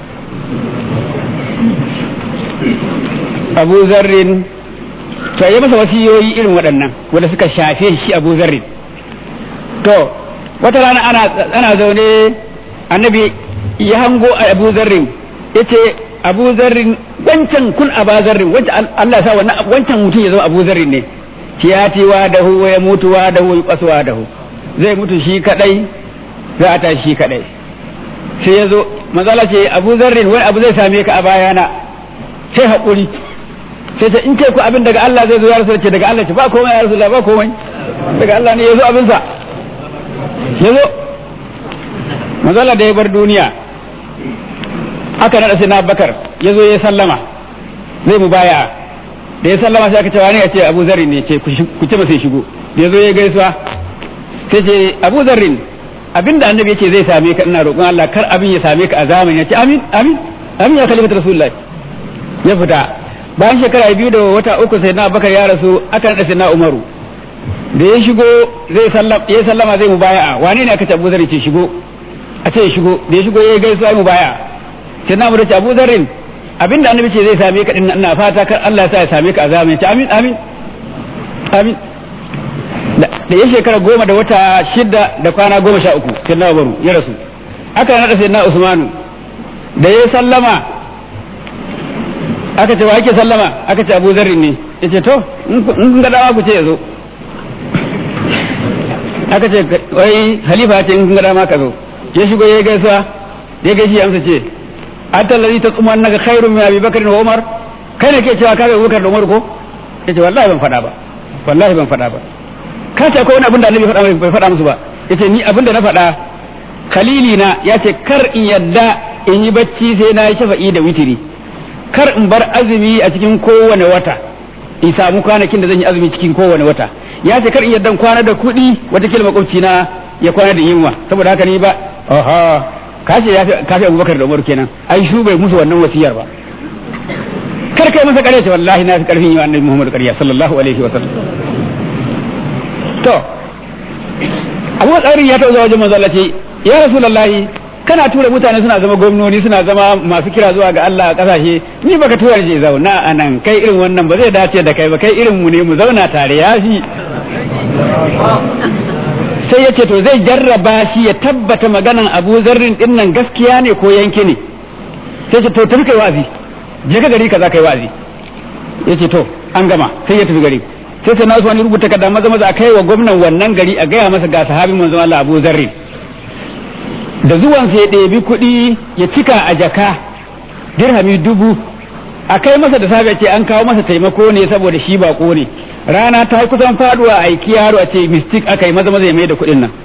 Abu Zarrin to ya masa wasiyoyi irin waɗannan wanda suka shafe shi Abu Zarrin to wata rana ana ana zaune annabi ya hango Abu Zarrin yace abu zarrin wancan kun aba zarrin wancan Allah sa wannan wancan mutum ya zama abu zarrin ne tiyati wa dahu wa ya mutu wa dahu ya kwasu wa dahu zai mutu shi kadai za a tashi shi kadai sai ya zo mazala ce abu zarrin wani abu zai same ka a bayana sai haƙuri sai ta in ce ku abin daga Allah zai zo ya rasu ce daga Allah ce ba komai ya rasu ba komai daga Allah ne ya zo abinsa ya zo mazala da ya bar duniya aka naɗa sai na bakar ya zo ya sallama zai mu baya da ya sallama sai aka ce wani ya ce abu zarrin ne ce ku ce masa ya shigo da ya zo ya gaisuwa sai ce abu zarrin abinda annabi yake zai same ka ina roƙon Allah kar abin ya same ka a zamani ya ce amin amin amin ya kalimatu rasulullahi ya fita bayan shekara biyu da wata uku sai na bakar ya rasu aka naɗa sai na umaru da ya shigo zai sallama ya sallama zai mu baya wani ne aka ce abu zarrin ce shigo a ce ya shigo da ya shigo ya gaisuwa mu baya sai na da ce Abu Zarrin abinda annabi ce zai same ka din ina fata kar Allah ya sa ya same ka a zamanin ce amin amin amin da ya shekara goma da wata shida da kwana goma sha uku sai na baru ya rasu aka nada sai na Usmanu da ya sallama aka ce wa ake sallama aka ce Abu Zarrin ne yace to in kun ga dama ku ce yazo aka ce wai halifa ce in kun ga dama ka zo ya shigo ya gaisuwa ya gaishe amsa ce anta alladhi taquma annaka khairun min Abi Bakr wa Umar kai ne ke cewa ka ga Abubakar da Umar ko yace wallahi ban faɗa ba wallahi ban faɗa ba ka ce akwai wani abin da Annabi faɗa bai faɗa musu ba yace ni abin da na faɗa khalili na yace kar in yadda in yi bacci sai na yi shafa'i da witiri kar in bar azumi a cikin kowane wata in samu kwanakin da zan yi azumi cikin kowane wata ya ce kar in yadda kwana da kuɗi wata makwabci na ya kwana da yunwa saboda haka ni ba aha ka ce ya fi abubakar da umar kenan ai shu bai musu wannan wasiyar ba kar kai masa ƙarya ce wallahi na fi ƙarfin yi wa annabi muhammad ƙarya sallallahu alaihi wa sallam to abu tsarin ya taɓa wajen manzo Allah ce ya rasulullahi kana tura mutane suna zama gwamnoni suna zama masu kira zuwa ga Allah a ƙasashe ni baka tura je zauna a nan kai irin wannan ba zai dace da kai ba kai irin mu ne mu zauna tare ya fi sai ya ce to zai jarraba shi ya tabbata maganan abu zarrin din nan gaskiya ne ko yanke ne sai ce to tafi kai wazi je ka gari kaza kai wazi ya ce to an gama sai ya tafi gari sai sai nasu wani rubuta kada maza maza a kai wa gwamnan wannan gari a gaya masa ga sahabin manzon Allah Abu Zarrin da zuwan sai ya ɗebi kuɗi ya cika a jaka dirhami dubu a kai masa da safe ce an kawo masa taimako ne saboda shi bako ne rana ta kusan faduwa a aiki yaro a ce mistik aka yi maza maza ya mai da kuɗin nan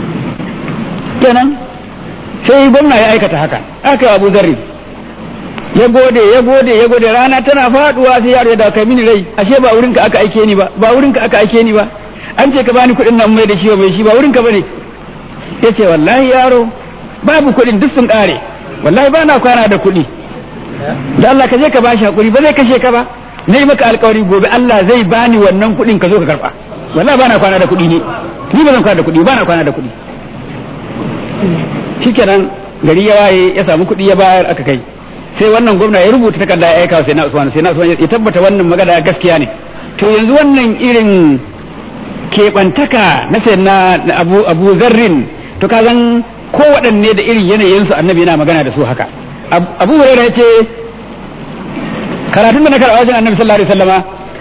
kenan sai gwamna ya aikata haka aka abu zarri ya gode ya gode ya gode rana tana faduwa sai yaro ya dawo kai mini rai ashe ba wurinka aka aike ni ba ba wurinka aka aike ni ba an ce ka bani kuɗin nan mai da shi mai shi ba wurinka bane yace wallahi yaro babu kuɗin duk sun ƙare wallahi ba na kwana da kuɗi da Allah ka je ka bashi hakuri ba zai kashe ka ba na yi maka alkawari gobe Allah zai bani wannan kuɗin ka zo ka karɓa wallahi ba na kwana da kuɗi ne ni ba zan kwana da kuɗi ba na kwana da kuɗi shikenan gari ya waye ya samu kuɗi ya bayar aka kai sai wannan gwamna ya rubuta takarda ya aika sai na Usman sai na Usman ya tabbata wannan magana gaskiya ne to yanzu wannan irin keɓantaka na sai na Abu Abu Zarrin to ka zan kowaɗanne da irin yanayin su annabi yana magana da su haka Abu Hurairah ya ce karatun da na karɓa wajen annabi sallallahu alaihi wasallama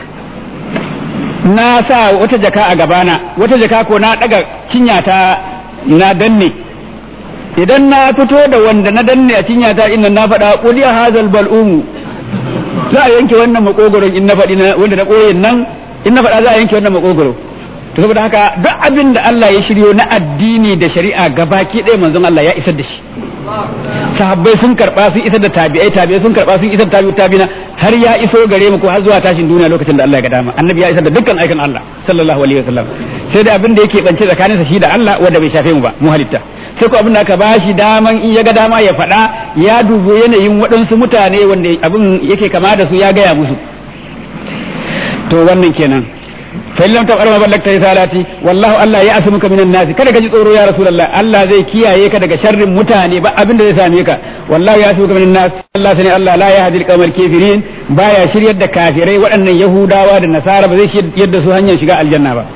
na sa wata jaka a gabana wata jaka ko na daga cinyata na danne idan na fito da wanda na danne a cinyata inda na faɗa quliya hazal bal'umu za a yanke wannan makogoron in na faɗi wanda na koyin nan in na faɗa za a yanke wannan makogoro to saboda haka duk abin da Allah ya shiryo na addini da shari'a gabaki ɗaya manzon Allah ya isar da shi sahabbai sun karba sun isar da tabi'ai tabi'ai sun karba sun isar da tabi'u tabi'ina har ya iso gare mu ko har zuwa tashin duniya lokacin da Allah ya ga dama annabi ya isar da dukkan aikin Allah sallallahu alaihi wasallam sai da abin da yake bance tsakanin sa shi da Allah wanda bai shafe mu ba mu halitta sai ko abin da aka bashi daman in ya ga dama ya faɗa ya dubo yanayin waɗansu mutane wanda abin yake kama da su ya gaya musu to wannan kenan fa illam tabara ma ballagta risalati wallahu Allah ya asmuka minan nas kada ka ji tsoro ya rasulullah Allah zai kiyaye ka daga sharrin mutane ba abin da zai same ka wallahu ya asmuka minan nas Allah sani Allah la yahdi al-qawmal kafirin baya shiryar da kafirai waɗannan yahudawa da nasara ba zai shiryar da su hanyar shiga aljanna ba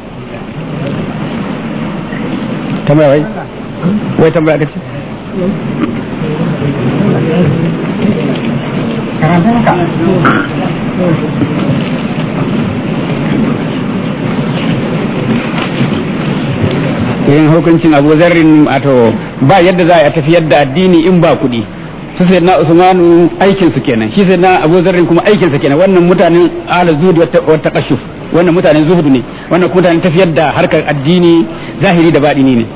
tambaya wai wai tambaya kace irin hukuncin abu zarrin wato ba yadda za a tafiyar da addini in ba kuɗi su sai na usmanu aikin su kenan shi sai na abu zarrin kuma aikin sa kenan wannan mutanen ala zuhud wa taqashuf wannan mutanen zuhud ne wannan kuma mutanen tafiyar da harkar addini zahiri da baɗini ne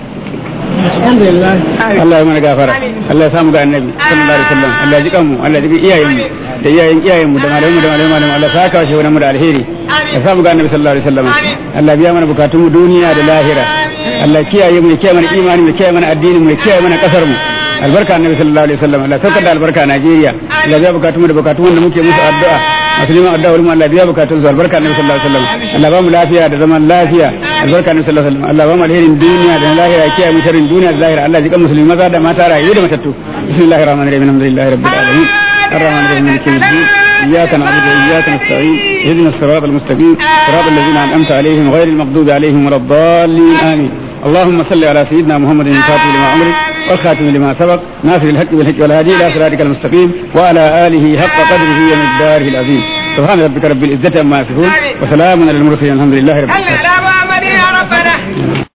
Allah ya mana gafara Allah ya samu ga annabi sallallahu alaihi wasallam Allah ya ji kanmu Allah ya ji iyayen mu da iyayen iyayen mu da malamu da malamu malamu Allah saka shi wannan mu da alheri ya samu ga annabi sallallahu alaihi wasallam Allah biya mana bukatun mu duniya da lahira Allah kiyaye mu ya kiyaye mana imani mu ya kiyaye mana addini mu ya kiyaye mana kasar mu albarka annabi sallallahu alaihi wasallam Allah saukar da albarka a Najeriya Allah biya bukatun mu da bukatun wanda muke musu addu'a musulman addu'a wurin Allah biya bukatun su albarka annabi sallallahu alaihi wasallam Allah ba mu lafiya da zaman lafiya albarka annabi sallallahu alaihi wasallam Allah ba mu alherin duniya da lahira ya kiyaye mu sharrin duniya da lahira Allah jikan musulmi maza da mata rayu da matattu bismillahir rahmanir rahim alhamdulillahi rabbil alamin الرحمن الرحيم مالك يوم الدين إياك نعبد وإياك نستعين اهدنا الصراط المستقيم صراط الذين أنعمت عليهم غير المغضوب عليهم ولا الضالين آمين اللهم صل على سيدنا محمد الفاتح لما أمرك والخاتم لما سبق ناصر الحق بالحق والهادي إلى صراطك المستقيم وعلى آله حق قدره ومقداره العظيم سبحان ربك رب العزة عما يصفون وسلام على المرسلين الحمد لله رب العالمين